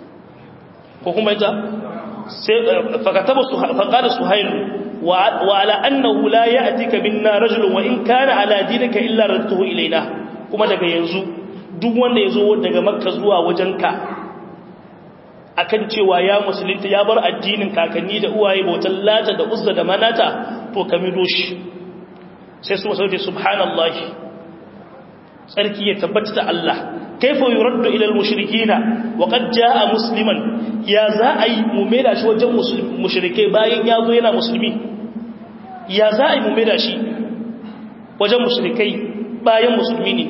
ko kuma ita sai fakataba su faqala suhayl وعلى أنه لا يأتيك منا رجل وإن كان على دينك إلا ردته إلينا كما daga yanzu duk wanda yazo daga makka zuwa wajenka akan cewa ya musulunta ya bar addinin kakanni da uwaye bautan lata da uzza da manata to ka mido shi sai su sauke subhanallahi tsarki ya tabbata da Allah kaifa yuraddu ila almushrikina wa qad jaa musliman ya za a yi mu maida shi wajen mushrike bayan ya zo yana musulmi ya za a yi mu maida shi wajen mushrikai bayan musulmi ne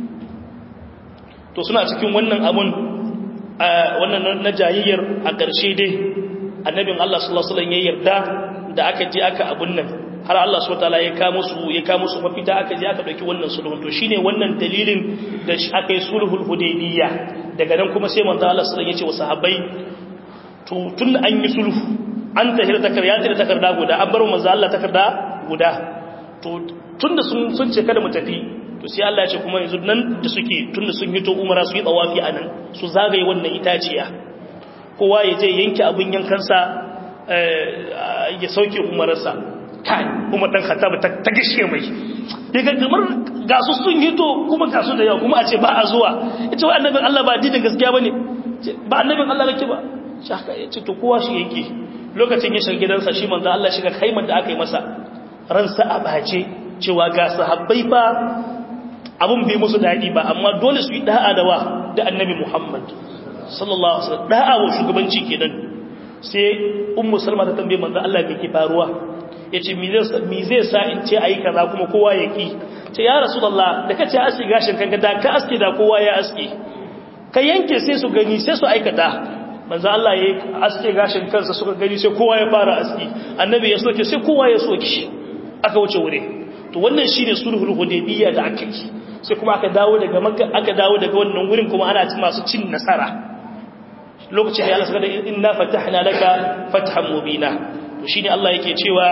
to suna cikin wannan abun wannan na jayayyar a ƙarshe dai annabin Allah sallallahu alaihi wasallam ya yarda da aka je aka abun nan har Allah subhanahu wataala ya kawo musu ya kawo musu mafita aka je aka dauki wannan sulhun to shine wannan dalilin da aka yi sulhul hudaybiyya daga nan kuma sai manzo Allah sallallahu alaihi wasallam ya ce wa sahabbai to tun an yi sulhu an tahir takar ya tahir takarda guda an bar manzo Allah takarda guda to tunda sun sun ce kada mu tafi to sai Allah ya ce kuma yanzu nan da suke tunda sun hito umara su yi tawafi anan su zagaye wannan itaciya kowa ya je yanke abin yankansa ya sauke umararsa kai kuma dan khattab ta ta gishe mai daga kamar ga su sun hito kuma ga su da yawa kuma a ce ba a zuwa ita wa annabin Allah ba dinin gaskiya bane ba annabin Allah kake ba shi haka ya ce to kowa shi yake lokacin ya shiga gidansa shi manzo Allah shiga kaiman da aka yi masa ransa a bace cewa ga sahabbai ba abun bai musu dadi ba amma dole su yi da'a da wa da annabi Muhammad sallallahu alaihi wasallam da'a wa shugabanci kenan sai ummu salma ta tambaye manzo Allah me ke faruwa yace me zai me zai sa in ce ayi kaza kuma kowa ya ki ce ya rasulullah da kace aski gashin kanka da ka aski da kowa ya aski ka yanke sai su gani sai su aikata manzo Allah ya aske gashin kansa suka gani sai kowa ya fara aski annabi ya soke sai kowa ya soke aka wuce wure to wannan shine sulhul hudaybiyya da aka yi sai kuma aka dawo daga makka aka dawo daga wannan wurin kuma ana cin masu cin nasara lokacin da Allah saka da inna fatahna laka fathan mubina to shine Allah yake cewa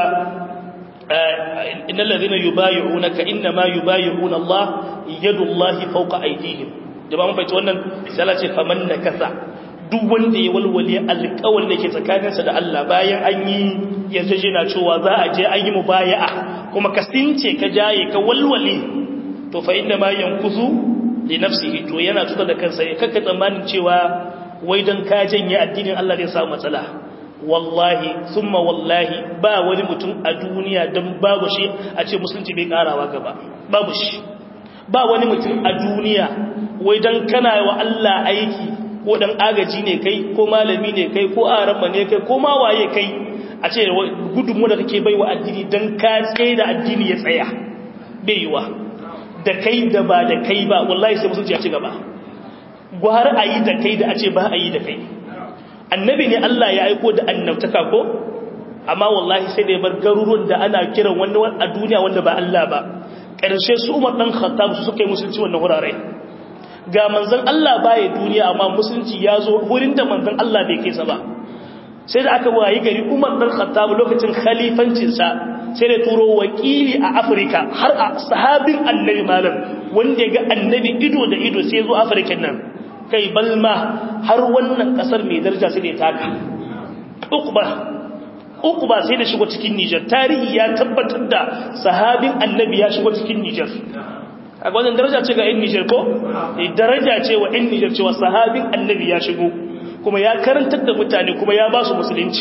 innal ladhina yubayyi'unaka inma yubayyi'una Allah yadullahi fawqa aydihim jama'a mun fahimci wannan sai Allah ce faman nakasa duk wanda ya walwale alƙawar da ke tsakaninsa da Allah bayan an yi yarjejena cewa za a je an yi mubaya'a kuma ka since ka jaye ka walwale to fa inda ma yankuzu li nafsihi to yana tuka da kansa ya kakka tsammanin cewa wai dan ka janye addinin Allah zai samu matsala wallahi thumma wallahi ba wani mutum a duniya dan babu shi a ce musulunci bai karawa gaba babu shi ba wani mutum a duniya wai dan kana wa Allah aiki ko dan agaji ne kai ko malami ne kai ko aramma ne kai ko ma waye kai a ce gudunmu da kake baiwa addini dan ka tsaye da addini ya tsaya bai yiwa da kai da ba da kai ba wallahi sai musulunci ya ci gaba gwar a yi da kai da a ce ba a yi da kai annabi ne Allah ya aiko da annabtaka ko amma wallahi sai da ya bar garuruwan da ana kiran wani a duniya wanda ba Allah ba ƙarshe su umar ɗan khattab su suka yi musulunci wannan wurare ga manzon Allah baya duniya amma musulunci ya zo wurin da manzon Allah bai kai sa ba sai da aka wayi gari Umar dan Khattab lokacin khalifancin sa sai da turo wakili a Afirka har a sahabin annabi malam wanda ya ga annabi ido da ido sai zo Afirka nan kai balma har wannan kasar mai daraja sai da ya taka Uqba Uqba sai da shigo cikin Niger tarihi ya tabbatar da sahabin annabi ya shigo cikin Niger a wannan daraja ce ga 'yan Nijar ko? daraja ce wa 'yan Nijar cewa sahabin annabi ya shigo kuma ya karantar da mutane kuma ya ba su musulunci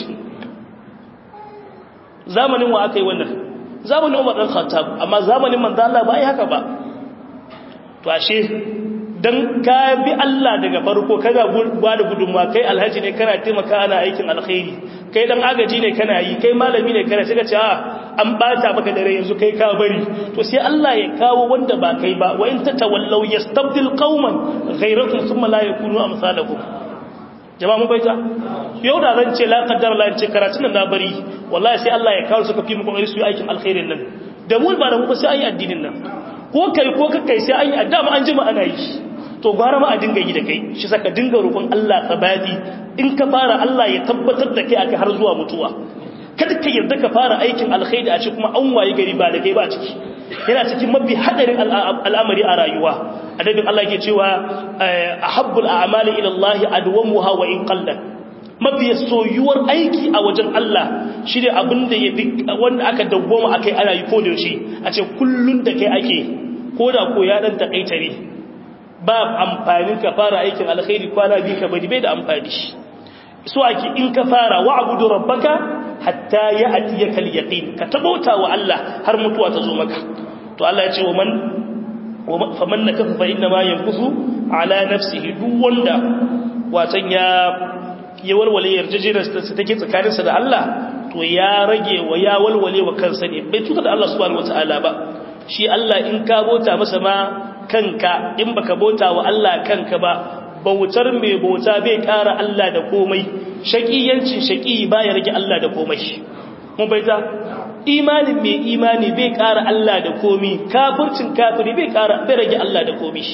zamanin wa aka yi wannan zamanin umar ɗan khattab amma zamanin manzo Allah ba yi haka ba to ashe dan ka bi Allah daga farko kaga ba da gudunmuwa kai alhaji ne kana taimaka ana aikin alkhairi kai dan agaji ne kana yi kai malami ne kana sai ka ce a an bata maka dare yanzu kai ka bari to sai Allah ya kawo wanda ba kai ba wa in tatawallaw yastabdil qauman ghayrakum thumma la yakunu amsalakum jama'a mun baita yau da zan ce la qaddar la ce karatun na bari wallahi sai Allah ya kawo suka fi mu kokari su yi aikin alkhairin nan da mu ba da mu ba sai an yi addinin nan ko kai ko kai sai an yi addama an jima ana yi to gwara ma a dinga yi da kai shi saka dinga roƙon Allah tsabadi in ka fara Allah ya tabbatar da kai aka har zuwa mutuwa kada ka yarda ka fara aikin alkhairi a ci kuma an waye gari ba da kai ba ciki yana cikin mafi hadarin al'amari a rayuwa adabin Allah ke cewa ahabbul a'mali ila Allah adwamuha wa in qallat mafi soyuwar aiki a wajen Allah shine abin da yafi wanda aka dawwama akai ana yi ko da yaushe a ce kullun da kai ake ko da ko ya dan takaitare ba amfanin ka fara aikin alkhairi kwana biyu ka bari bai da amfani so ake in ka fara wa'budu rabbaka hatta ya'tiyaka al-yaqin ka tabauta wa Allah har mutuwa ta zo maka to Allah ya ce wa man faman nakafa fa inna ma yankusu ala nafsihi duk wanda watan ya ya walwale yarjejeniyar ta take tsakaninsa da Allah to ya rage wa ya walwale wa kansa ne bai tuka da Allah subhanahu wataala ba shi Allah in ka bota masa ma kanka in baka bota wa Allah kanka ba bautar mai bauta bai kara Allah da komai shakiyancin shaki baya rage Allah da komai mun baita imanin mai imani bai kara Allah da komai kafircin kafiri bai kara bai rage Allah da komai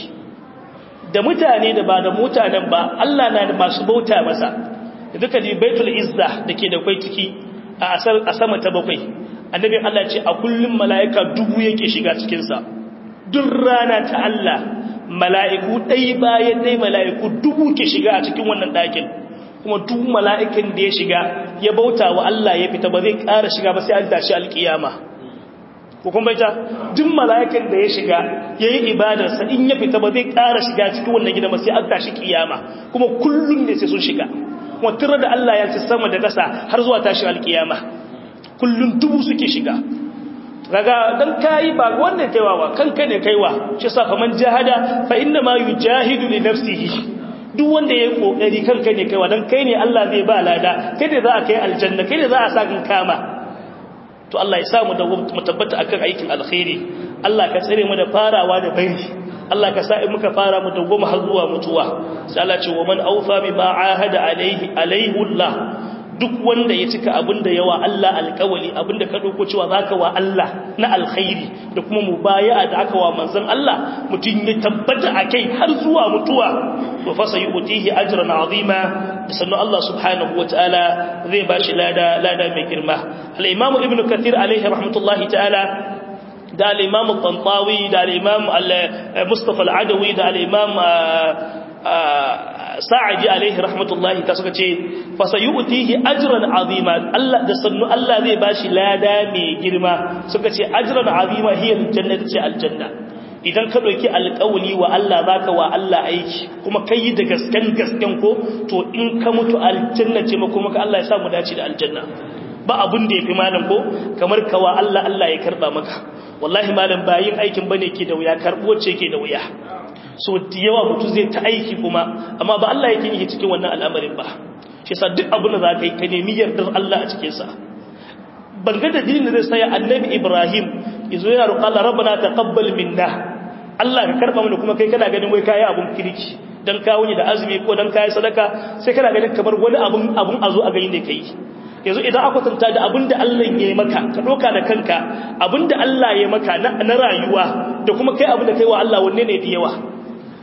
da mutane da ba da mutanen ba Allah na da masu bauta masa duka di baitul izza dake da kai ciki a sama ta bakwai annabi Allah ce a kullum mala'ika dubu yake shiga cikin sa duk rana ta Allah mala'iku ɗai bayan ɗai mala'iku dubu ke shiga a cikin wannan ɗakin kuma duk mala'ikin da ya shiga ya bauta wa Allah ya fita ba zai ƙara shiga ba sai an tashi alƙiyama hukun baita duk mala'ikin da ya shiga ya yi ibadarsa in ya fita ba zai ƙara shiga cikin wannan gida ba sai an tashi ƙiyama kuma kullum ne sai sun shiga kuma tura da Allah ya ci sama da ƙasa har zuwa tashi alƙiyama kullum dubu suke shiga kaga dan kai ba wannan kaiwa ba kanka ne kaiwa shi sa fa man jahada fa inna ma yujahidu li nafsihi duk wanda yayi kokari kanka ne kaiwa dan kai ne Allah zai ba lada kai ne za a kai aljanna kai ne za a sa kan kama to Allah ya samu da mu tabbata akan aikin alkhairi Allah ka tsare mu da farawa da bari Allah ka sa in muka fara mu dawwama har zuwa mutuwa sai Allah ce wa man awfa bima ahada alaihi alaihi Allah duk wanda ya cika abinda yawa Allah alƙawali abinda ka dauko cewa zaka wa Allah na alkhairi da kuma mubaya'a da aka wa manzon Allah mutun ya tabbata akai har zuwa mutuwa to fa sayutihi ajran azima da sannu Allah subhanahu wataala zai bashi lada lada mai girma al-imam ibn kathir alaihi rahmatullahi ta'ala da al-imam al-tantawi da al-imam al-mustafa al-adawi da al-imam sa'adi alaihi rahmatullahi ta suka ce fa sayutihi ajran azima Allah da sannu Allah zai bashi lada mai girma suka ce ajran azima hiya aljannatu ce aljanna idan ka dauki alƙawli wa Allah zaka wa Allah aiki kuma kai da gaskan gaskan ko to in ka mutu aljanna ce kuma ka Allah ya sa mu dace da aljanna ba abun da yafi malam ko kamar kawa Allah Allah ya karba maka wallahi malam bayin aikin bane ke da wuya karbo ce ke da wuya so da yawa mutu zai ta aiki kuma amma ba Allah yake yi cikin wannan al'amarin ba shi yasa duk abin da za ka yi ka nemi yardar Allah a cikin sa ban ga da dinin zai saya annabi Ibrahim yazo yana roƙa Allah rabbana taqabbal minna Allah ka karba mana kuma kai kana ganin wai kai abun kirki dan kawo ni da azumi ko dan kai sadaka sai kana ganin kamar wani abun abun azo a gani ne kai yanzu idan aka tanta da abin da Allah ya yi maka ka ɗauka da kanka abin da Allah ya maka na rayuwa da kuma kai abin da kai wa Allah wanne ne da yawa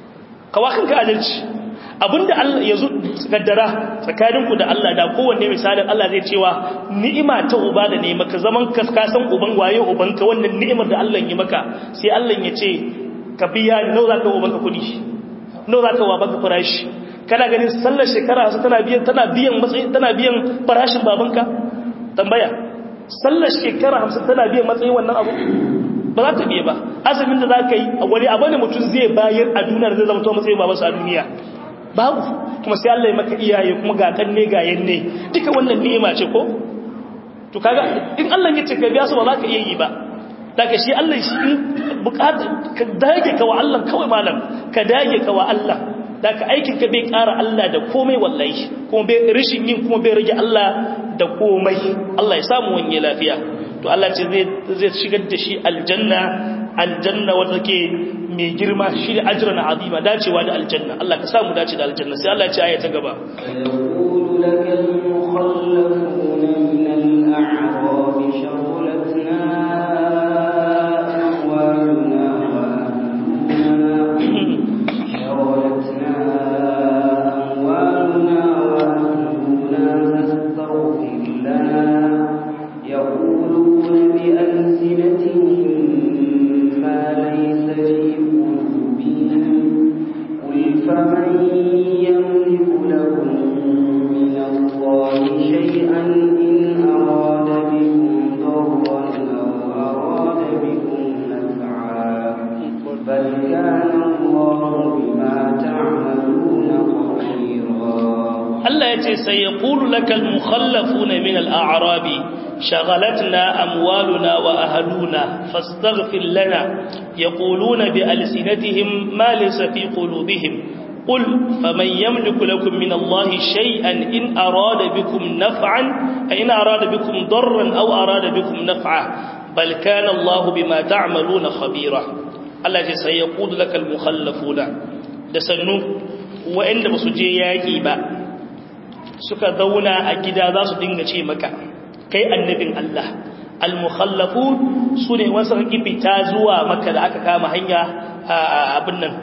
kawa kanka adalci abinda Allah ya zo gaddara tsakaninku da Allah da kowanne misalin Allah zai cewa ni'ima ta uba da ne maka zaman kaskasan uban waye ubanka wannan ni'imar da Allah ya maka sai Allah ya ce ka biya ni nawa zaka ubanka kudi nawa zaka wa banka farashi kana ganin sallar shekara su tana biyan tana biyan matsayi tana biyan farashin babanka tambaya sallar shekara 50 tana biyan matsayin wannan abu ba za ta biye ba azumin da za ka yi wani abu ne mutum zai bayar a duniya zai zama to matsayin babansa a duniya babu kuma sai Allah ya maka iyaye kuma ga kanne ga yanne duka wannan ni'ima ce ko to kaga in Allah ya ce ka biya su ba za ka iya yi ba daga shi Allah shi in bukata ka dage ka wa Allah kawai malam ka dage ka wa Allah daga aikin ka bai ƙara Allah da komai wallahi kuma bai rishin yin kuma bai rage Allah da komai Allah ya samu wani lafiya to Allah ce zai zai shigar da shi aljanna aljanna wanda ke mai girma shi ne ajran azima dacewa da aljanna Allah ka samu dace da aljanna sai Allah ya ce aya ta gaba يقول لك المخلفون من الأعراب شغلتنا أموالنا وأهلنا شغلتنا أموالنا وأهلنا فاستغفر لنا يقولون بألسنتهم ما ليس في قلوبهم قل فمن يملك لكم من الله شيئا إن أراد بكم ضرا أو أراد بكم نفعا بل كان الله بما تعملون خبيرا Allah ya ce sai ya ƙulu lakal mukhallafu na min al'arabi shagalatna amwaluna wa ahaluna fastaghfir lana ya ƙulu na bi alsinatihim malisa fi ƙulubihim ƙul faman yamliku lakum min Allah shay'an in arada bikum naf'an in arada bikum darran aw arada bikum naf'a bal kana Allah bima ta'maluna khabira Allah ya ce sai ya ƙulu lakal mukhallafuna da sannu wa'anda ba su je yaƙi ba suka zauna a gida za su dinga ce maka kai annabin Allah al-mukhallafun sune wasu fita zuwa maka da aka kama hanya abin nan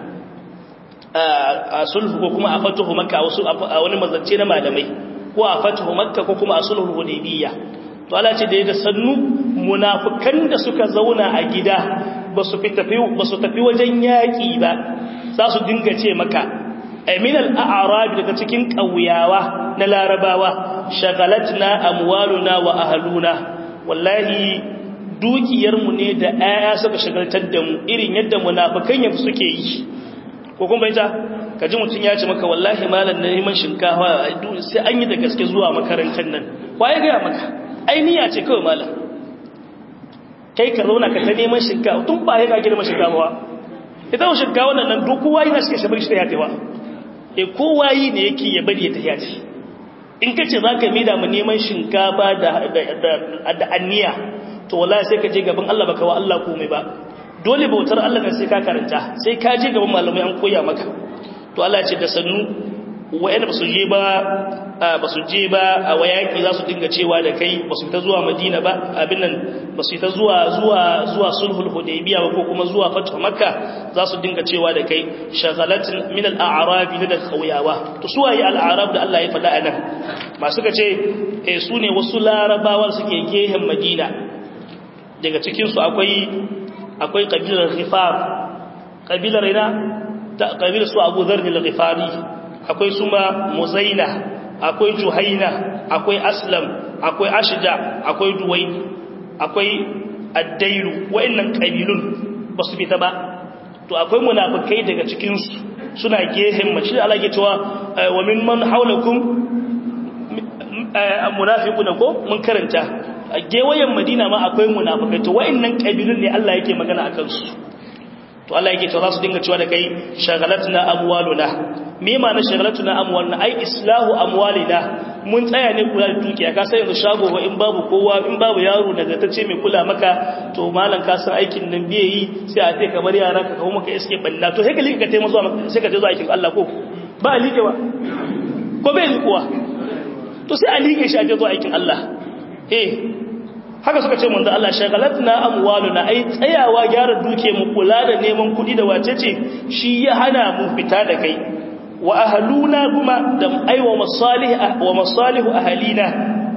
a sulhu ko kuma a fatuhu makka wasu a wani mazance na malamai ko a fatuhu makka ko kuma a sulhu hudaybiyya to Allah ce da ya sannu munafikan da suka zauna a gida ba su tafi wajen yaƙi ba za su dinga ce maka min al'arabi daga cikin ƙauyawa na larabawa shagalatna amwaluna wa ahaluna wallahi dukiyarmu ne da ‘ya'ya suka shagaltar da mu irin yadda munafukan yanzu suke yi ko kuma ita ka ji mutum ya ce maka wallahi malam na neman shinkawa sai an yi da gaske zuwa makarantar nan ya gaya maka ainiya ce kawai malam kai ka zauna ka ta neman shinkawa tun ba ya ka girma shinkawa ita wa shinkawa nan duk kowa yana suke shabar shi ta yatewa e kowa yi ne yake ya bari ya tafiya ce in ka ce za ka mida mu neman shinkafa da anniya to wala sai ka je gaban Allah baka wa Allah komai ba dole bautar Allah ne sai ka karanta sai ka je gaban malamai an koya maka to Allah ce da sannu wa'anda basu je ba basu je ba a wayaki za su dinga cewa da kai basu ta zuwa Madina ba abin nan basu ta zuwa zuwa zuwa sulhul hudaybiya ba ko kuma zuwa fathu makka za su dinga cewa da kai shagalatin min al-a'rab da khawiyawa to su waye al-a'rab da Allah ya faɗa anan masu ka ce eh su ne wasu larabawa suke gehen Madina daga cikin su akwai akwai kabilar Ghifar kabilar ina ta kabilar su Abu Dharr al-Ghifari akwai suma muzaina akwai juhaina akwai aslam akwai ashja akwai duwai akwai addairu wa'annan kabilun ba su fita ba to akwai munafikai daga cikinsu suna gehen mace Allah ke cewa wa min man haulakum munafiquna ko mun karanta a gewayen madina ma akwai munafikai to wa'annan kabilun ne Allah yake magana akan su to Allah yake cewa za su dinga cewa da kai shagalatna amwaluna me ma na shagalatuna amwaluna ai islahu amwalina mun tsaya ne kula da dukiya ka sai yanzu shago wa in babu kowa in babu yaro daga tace mai kula maka to malam ka san aikin nan biye yi sai a ce kamar yara ka kawo maka iske balla to sai ka lika taimaka zuwa sai ka je zuwa aikin Allah ko ba a likewa ko bai likuwa to sai a like shi a je zuwa aikin Allah eh haka suka ce manzo Allah shagalatna amwaluna ai tsayawa gyara duke mu kula da neman kudi da wacece shi ya hana mu fita da kai wa ahluna kuma da aiwa masalih wa masalihu ahlina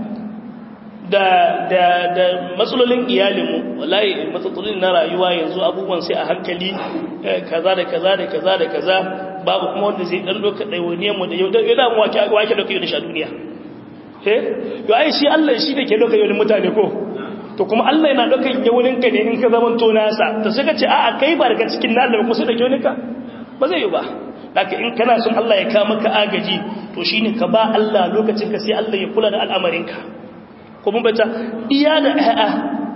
da da da matsalolin iyalinmu wallahi matsalolin na rayuwa yanzu abubuwan sai a hankali kaza da kaza da kaza da kaza babu kuma wanda zai dan doka daiwaniyar mu da yau da yau mu wake wake doka yau da sha duniya eh yo ai shi Allah shi da ke doka yau mutane ko to kuma Allah yana doka yawunin ka ne in ka zaman to nasa to sai ka ce a'a kai ba daga cikin nan da kuma sai da yawunin ka ba zai yi ba haka in kana son Allah ya ka maka agaji to shine ka ba Allah lokacin ka sai Allah ya kula da al'amarinka kuma bata iya da ƴaƴa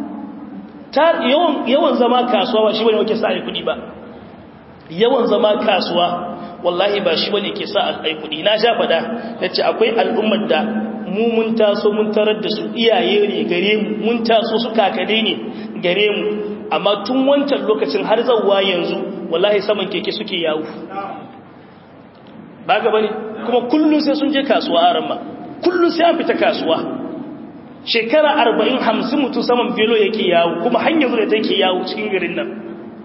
ta yawan yawan zama kasuwa ba shi bane wake sa ai kudi ba yawan zama kasuwa wallahi ba shi bane ke sa ai kudi na sha fada nace akwai al'ummar da mu mun taso mun tarar da su iyaye ne gare mu mun taso su kakade ne gare mu amma tun wancan lokacin har zawwa yanzu wallahi saman keke suke yawo ba ga bane kuma kullun sai sun je kasuwa a ramma kullun sai an fita kasuwa shekara arba'in hamsin mutum saman felo yake yawo kuma hanyar zuwa take yawo cikin garin nan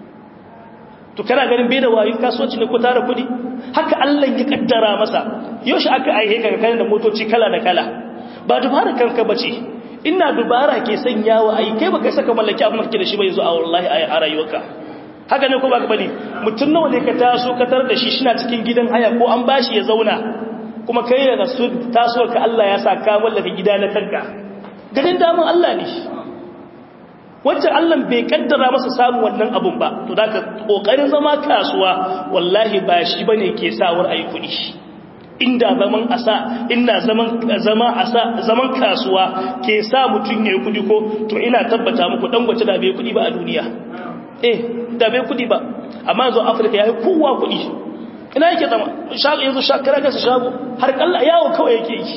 to kana ganin bai da wayo kasuwanci ne ko tara kudi haka Allah ya kaddara masa yaushe aka aihe ka kana da motoci kala da kala ba dubara kanka bace ina dubara ke sanyawa ai kai baka saka mallaki abin da da shi ba yanzu a wallahi a rayuwarka haka ne ko baka bane mutum nawa ne ka taso ka tar da shi shina cikin gidan haya ko an bashi ya zauna kuma kai da su taso ka Allah ya sa ka mallaka gida na kanka ganin damun Allah ne wancan Allah bai kaddara masa samun wannan abun ba to da ka kokarin zama kasuwa wallahi ba shi bane ke sawar ayi kudi inda zaman asa ina zaman zama asa zaman kasuwa ke sa mutun yayi kudi ko to ina tabbata muku dan gwace da bai kudi ba a duniya eh da bai kudi ba amma yanzu Afirka yayi kowa kudi ina yake zama shago yanzu shakara ga shago har kalla yawo kawai yake yi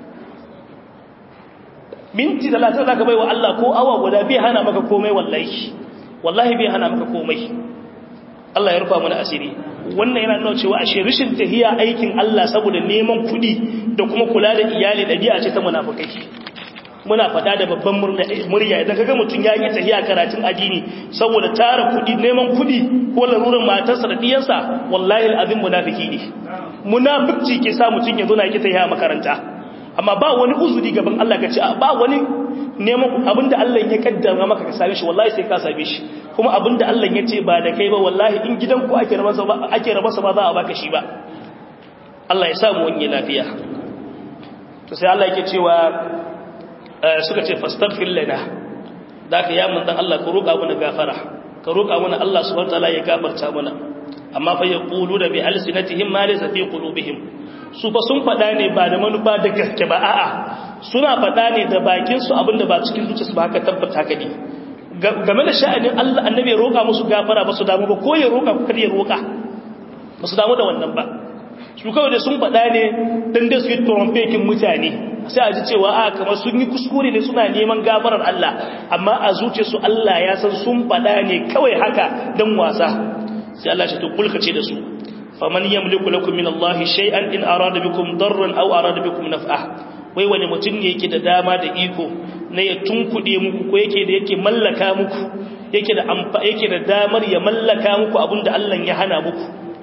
minti talatin za ka bai wa Allah ko awa guda bai hana maka komai wallahi wallahi bai hana maka komai Allah ya rufa mana asiri wannan yana nuna cewa ashe rishin tahiya aikin Allah saboda neman kuɗi da kuma kula da iyali ɗabi'a ce ta munafukai muna fada da babban murya idan kaga mutum ya yi tahiya karatun addini saboda tara kuɗi neman kuɗi ko larurar matarsa da diyansa wallahi al'azim munafiki ne munafiki ke sa mutum ya zo na ki tahiya makaranta amma ba wani uzuri gaban Allah ka ce ba wani neman abinda Allah ya kaddara maka ka same shi wallahi sai ka same shi kuma abinda Allah ya ce ba da kai ba wallahi in gidan ku ake rabasa ba ake rabasa ba za a baka shi ba Allah ya samu wani lafiya to sai Allah yake cewa suka ce fastaghfir lana daka ya mun dan Allah ka roƙa mana gafara ka roƙa mana Allah subhanahu wataala ya gafarta mana amma fa yaqulu da bi alsinatihim ma laysa fi qulubihim su fa sun faɗa ne ba da manufa da gaske ba a'a suna faɗa ne da bakinsu abinda ba cikin zuciyarsu ba haka tabbata ka ne game da sha'anin Allah annabi ya roƙa musu gafara ba su damu ba ko ya roƙa ko kada ya roƙa ba su damu da wannan ba su kawai da sun faɗa ne dan da su yi trompekin mutane sai a ji cewa a kamar sun yi kuskure ne suna neman gafarar Allah amma a zuciyarsu Allah ya san sun faɗa ne kawai haka dan wasa sai Allah ya to kulkace da su faman yamliku lakum min Allah shay'an in arada bikum darran aw arada bikum naf'a wai wani mutum ne yake da dama da iko na ya tunkude muku ko yake da yake mallaka muku yake da amfa yake da damar ya mallaka muku abinda Allah ya hana muku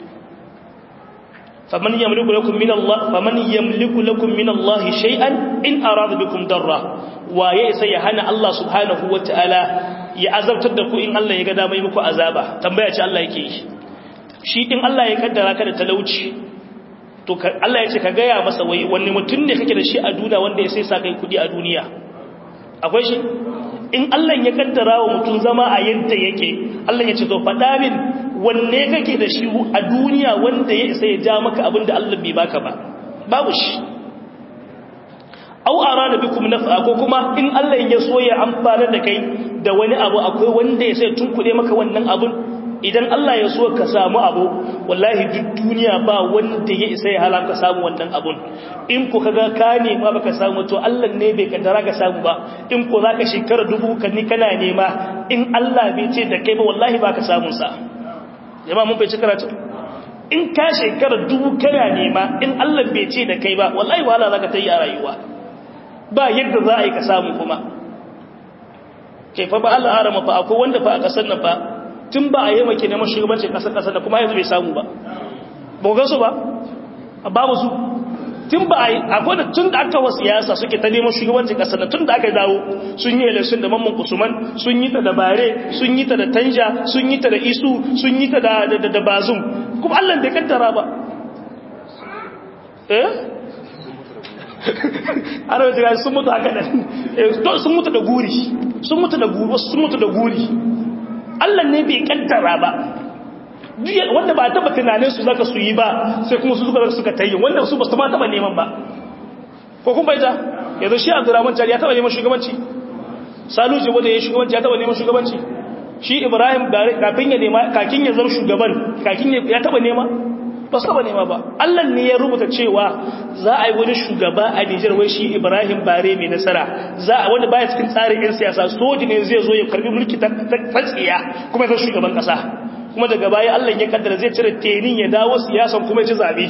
faman yamliku lakum min Allah faman yamliku lakum min Allah shay'an in arada bikum darra waye sai ya hana Allah subhanahu wataala ya azabtar da ku in Allah ya ga dama yi muku azaba tambaya ce Allah yake yi shi din Allah ya kaddara ka da talauci to Allah ya ce ka gaya masa wai wani mutum ne kake da shi a duniya wanda ya sai sa kai kudi a duniya akwai shi in Allah ya kaddara wa mutum zama a yadda yake Allah ya ce to faɗa min wanne kake da shi a duniya wanda ya isa ya ja maka abin da Allah bai baka ba babu shi au arada bikum naf'a ko kuma in Allah ya so ya amfana da kai da wani abu akwai wanda ya sai tunkuɗe maka wannan abun idan Allah ya so ka samu abu wallahi duk duniya ba wanda ya isa ya halaka samu wannan abun in ku kaga ka nema baka samu to Allah ne bai kaddara ka samu ba in ku zaka shekara dubu kan ni kana nema in Allah bai ce da kai ba wallahi baka samun sa jama'a mun bai ci karatu in ka shekara dubu kana nema in Allah bai ce da kai ba wallahi wahala zaka ta yi a rayuwa ba yadda za a yi ka samu kuma ke fa ba Allah arama fa akwai wanda fa a kasar nan fa tun ba a yi maki neman shugabancin kasar kasar da kuma yanzu bai samu ba ba ga su ba babu su tun ba a yi akwai da tun da aka wasu siyasa suke ta neman shugabancin kasar da tun da aka dawo sun yi election da mamman usman sun yi ta da bare sun yi ta da tanja sun yi ta da isu sun yi ta da da bazum kuma Allah bai kaddara ba eh ana wajen gani sun mutu haka nan sun mutu da guri sun mutu da guri sun mutu da guri Allah ne bai kaddara ba wanda ba taba tunanin su zaka su yi ba sai kuma su suka suka tayi wanda su ba su ma taba neman ba ko kun baita yanzu shi Abdurrahman Jari ya taba neman shugabanci Salu Jibo da ya shugabanci ya taba neman shugabanci shi Ibrahim kafin ya nema kakin ya zama shugaban kakin ya taba nema ba su taba nema ba Allah ne ya rubuta cewa za a yi wani shugaba a Nijar wai shi Ibrahim Bare mai nasara za a wanda baya cikin tsarin yan siyasa soji ne zai zo ya karbi mulki ta tsiya kuma ya zama shugaban kasa kuma daga baya Allah ya kaddara zai cire tenin ya dawo siyasan kuma ya ci zabe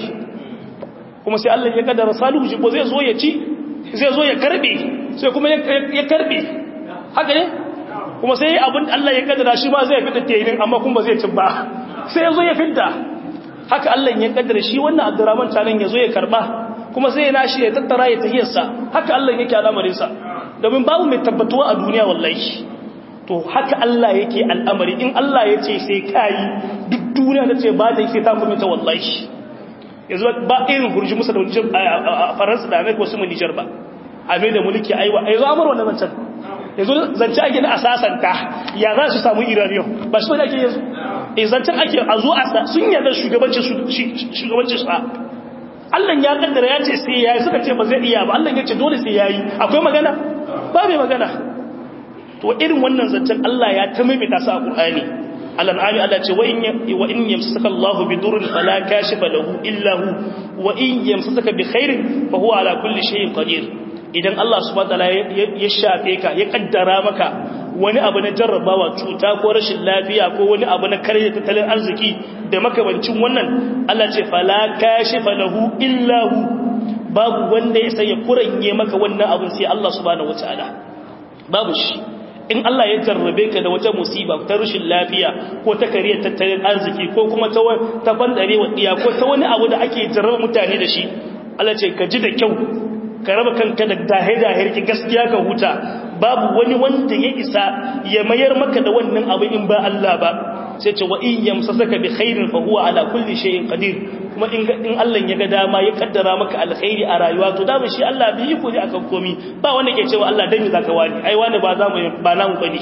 kuma sai Allah ya kaddara Salihu Jibo zai zo ya ci zai zo ya karbe sai kuma ya karbe haka ne kuma sai abin Allah ya kaddara shi ma zai fita tenin amma kuma zai ci ba sai ya zo ya fita haka Allah ya kaddara shi wannan Abdurrahman tanan ya zo ya karba kuma sai ya nashi ya tattara ya tahiyarsa haka Allah yake al'amarin sa domin babu mai tabbatuwa a duniya wallahi to haka Allah yake al'amari in Allah ya ce sai kayi duk duniya ta ce ba ta yi sai ta kuma ta wallahi yanzu ba irin hurji musa da wajen a faransa da amerika wasu mu nijar ba a mai da mulki aiwa a yanzu amur wannan zancen yanzu zance ake na asasanta ya za su samu iraniyan ba shi ba ake yanzu e zancen ake a zo a sun yarda shugabancin sa Allah ya kaddara ya ce sai yayi suka ce ba zai iya ba Allah ya ce dole sai yayi akwai magana ba mai magana to irin wannan zancen Allah ya ta maimaita su a Qur'ani al-an'ami Allah ce wa in wa in yamsaka Allahu bi durrin fala kashifa lahu illa hu wa in yamsaka bi khairin fa huwa ala kulli shay'in qadir idan Allah subhanahu wa ta'ala ya shafe ka ya kaddara maka wani abu na jarrabawa cuta ko rashin lafiya ko wani abu na karya tattalin arziki da makamancin wannan Allah ce fala kashifa lahu illa hu babu wanda ya sai ya kuranye maka wannan abun sai Allah subhanahu wa ta'ala babu shi in Allah ya jarrabe ka da wata musiba ta rashin lafiya ko ta kariyar tattalin arziki ko kuma ta ta bandare wa diya ko ta wani abu da ake jarraba mutane da shi Allah ce ka ji da kyau ka raba kanka da dahe-dahe ki gaskiya ka huta babu wani wanda ya isa ya mayar maka da wannan abu in ba Allah ba sai ce wa in yamsasaka bi khairin fa huwa ala kulli shay'in qadir kuma in in Allah ya ga dama ya kaddara maka alkhairi a rayuwa to dama shi Allah bi yi ne akan komi ba wanda ke cewa Allah dan me zaka wani ai wani ba za mu ba namu bane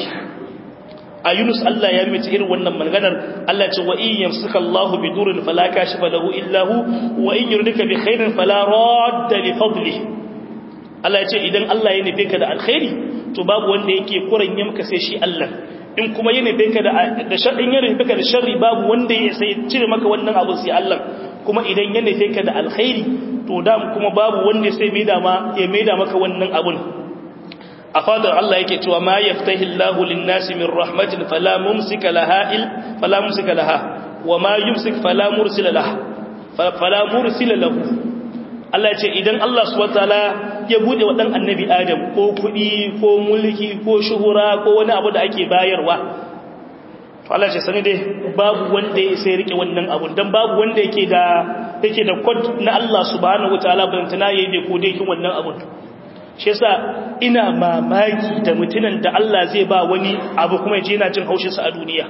a Yunus Allah ya rubuta irin wannan maganar Allah ce wa in yamsaka Allah bi durrin fala kashifa lahu illa hu wa in yuridika bi khairin fala radda li fadlihi Allah ya ce idan Allah ya nufe ka da alkhairi to babu wanda yake kuranye maka sai shi Allah in kuma ya nufe ka da da sharrin ya nufe ka da sharri babu wanda ya sai cire maka wannan abu sai Allah kuma idan ya nufe ka da alkhairi to da kuma babu wanda sai mai da ma ya mai da maka wannan abun a fadar Allah yake cewa ma yaftahi Allahu lin-nasi min rahmatin fala mumsika laha il fala mumsika laha wa ma yumsik fala mursila laha fala mursila lahu Allah ya ce idan Allah subhanahu wataala ya bude wa dan annabi Adam ko kudi ko mulki ko shuhura ko wani abu da ake bayarwa to Allah ya ce sani dai babu wanda ya sai rike wannan abu dan babu wanda yake da yake da code na Allah subhanahu wataala ban tana yayi bai kode kin wannan abu shi yasa ina mamaki da mutunan da Allah zai ba wani abu kuma yaje yana jin haushin sa a duniya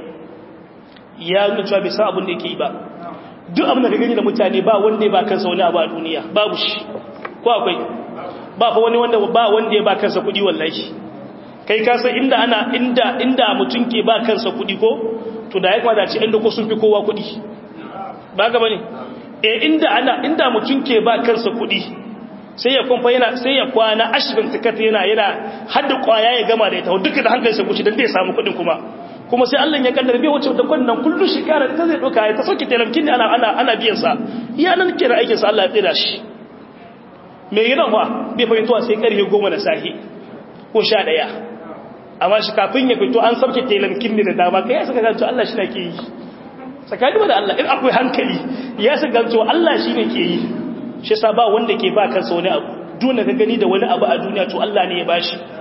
ya nuna cewa bai san abin da yake yi ba duk abin da ka gani da mutane ba wanda ya ba kansa wani abu a duniya babu shi ko akwai ba fa wani wanda ba wanda ya ba kansa kudi wallahi kai ka san inda ana inda inda mutum ke ba kansa kudi ko to da ya kamata ce inda ko sun fi kowa kudi ba ga bane eh inda ana inda mutum ke ba kansa kudi sai ya kumfa yana sai ya kwana ashirin tikata yana yana hadda kwaya ya gama da ita duka da hankalinsa gushi dan zai samu kudin kuma kuma sai Allah ya kaddara bai wuce da kwannan kullu shekara ta zai doka ya ta sauke talamkin ana ana ana biyan sa iya nan kira aikin sa Allah ya tsira shi me gidan fa bai fahimtuwa sai karfe 10 na sahi ko 11 amma shi kafin ya fito an sauke talamkin ne da dama kai saka ganto Allah shi ne ke yi tsakani da Allah in akwai hankali ya saka ganto Allah shi ne ke yi shi yasa ba wanda ke ba kansa wani abu duk ka gani da wani abu a duniya to Allah ne ya bashi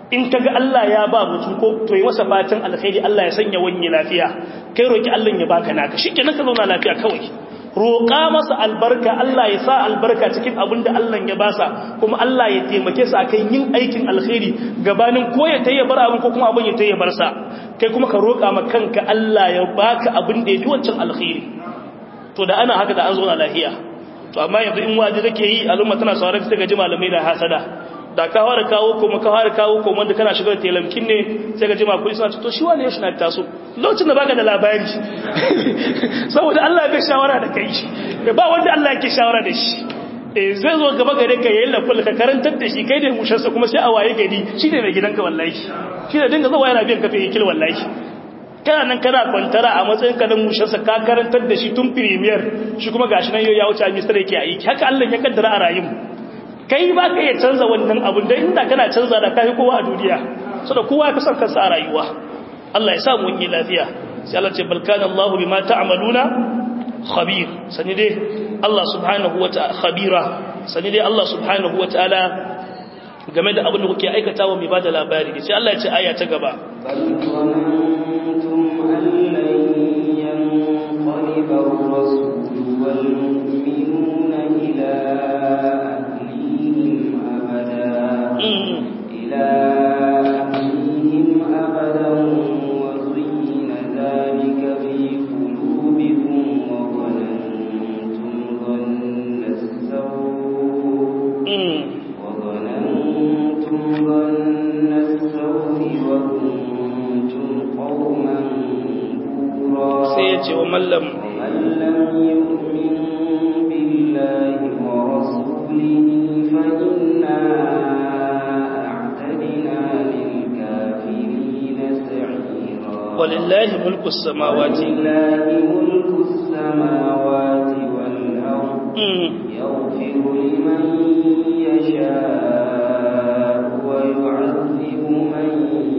in kaga Allah ya ba mutum ko to yi masa fatan alkhairi Allah ya sanya wani lafiya kai roki Allah ya baka naka shikenan ka zauna lafiya kawai roƙa masa albarka Allah ya sa albarka cikin abin da Allah ya basa kuma Allah ya taimake sa akan yin aikin alkhairi gabanin ko ya tayi bar abin ko kuma abin ya tayi bar sa kai kuma ka roƙa ma kanka Allah ya baka abin da ya fi wancan alkhairi to da ana haka da an zo na lafiya to amma yanzu in waje take yi al'umma tana sauraron ta gaji malamai da hasada da ka fara kawo kuma ka fara kawo kuma wanda kana shigar telamkin ne sai ga jima kudi suna to shi wani ya shi na taso lokacin da baka da labari saboda Allah bai shawara da kai ba wanda Allah yake shawara da shi zai zo gaba gare ka yayin laful ka karantar da shi kai da musharsa kuma sai a waye gari shi ne mai gidanka wallahi shi ne dinga zuwa yana biyan kafin yakil wallahi kana nan kana kwantara a matsayin ka dan musharsa ka karantar da shi tun premier shi kuma gashi nan yau ya wuce minister yake aiki haka Allah ya kaddara a rayuwar kai ba ka iya canza wannan abin da inda kana canza da kai kowa a duniya so da kowa ka san kansa a rayuwa Allah ya sa mu yi lafiya sai Allah ce bal kana Allah bima ta'maluna khabir sani dai Allah subhanahu wata'ala khabira sani dai Allah subhanahu wata'ala game da abin da kuke aikatawa mai bada labari sai Allah ya ce aya ta gaba bal zanantum an lan yanqaliba ar-rasul wal mu'minuna ila إلى أهلهم أبدا وزين ذلك في قلوبكم وظننتم ظن السوء وظننتم ظن السوء وكنتم قوما بورا سيأتي ومن لم ومن لم يؤمن بالله ورسوله فإنا ولله ملك السماوات ولله ملك السماوات والأرض يغفر لمن يشاء ويعذب من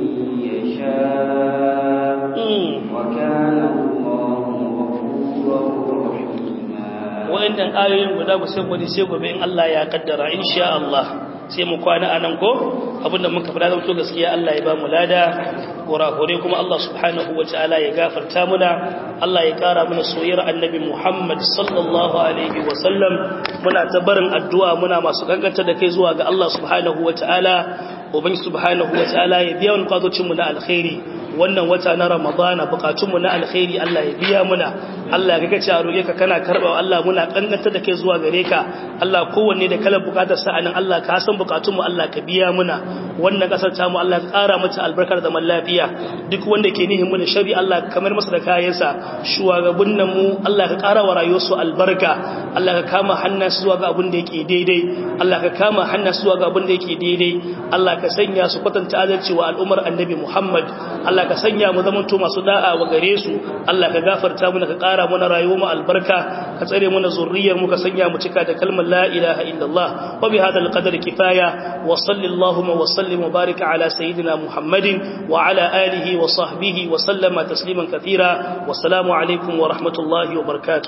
يشاء وكان الله غفورا رحيما وإن آيين guda ku sai gobe sai gobe in Allah ya kaddara insha Allah sai mu kwana anan ko abinda muka fada zan to gaskiya Allah ya ba mu lada kurakure kuma Allah subhanahu wa ta'ala ya gafarta muna Allah ya kara mana soyayyar annabi Muhammad sallallahu alaihi wa sallam muna ta barin addu'a muna masu kankanta da kai zuwa ga Allah subhanahu wa ta'ala ubangi subhanahu wa ta'ala ya biya wani kwazocin mu na alkhairi wannan wata na ramadana bukatun mu na alkhairi Allah ya biya muna Allah ya ga a roƙe ka kana karɓa Allah muna kankanta da kai zuwa gare ka Allah kowanne da kalar bukatar sa anan Allah ka san bukatun mu Allah ka biya muna wannan kasar ta mu Allah ka ƙara mata albarkar zaman lafiya duk wanda ke nihin mu da shari Allah kamar masa da kayansa shugabannin mu Allah ka ƙara wa rayuwarsu albarka Allah ka kama hannasu zuwa ga abin da yake daidai Allah ka kama hannasu zuwa ga abin da yake daidai Allah ka sanya su kwatanta adalci wa al'ummar annabi Muhammad Allah ka sanya mu zaman to masu da'a wa gare su Allah ka gafarta mu ka ƙara mana rayuwar mu albarka ka tsare mana zurriyar mu ka sanya mu cika da kalmar la ilaha illallah wa bi hadal qadar kifaya wa sallallahu wa sallim wa barika ala sayyidina Muhammadin wa ala alihi wa sahbihi wa sallama tasliman kathira wassalamu alaikum wa rahmatullahi wa barakatuh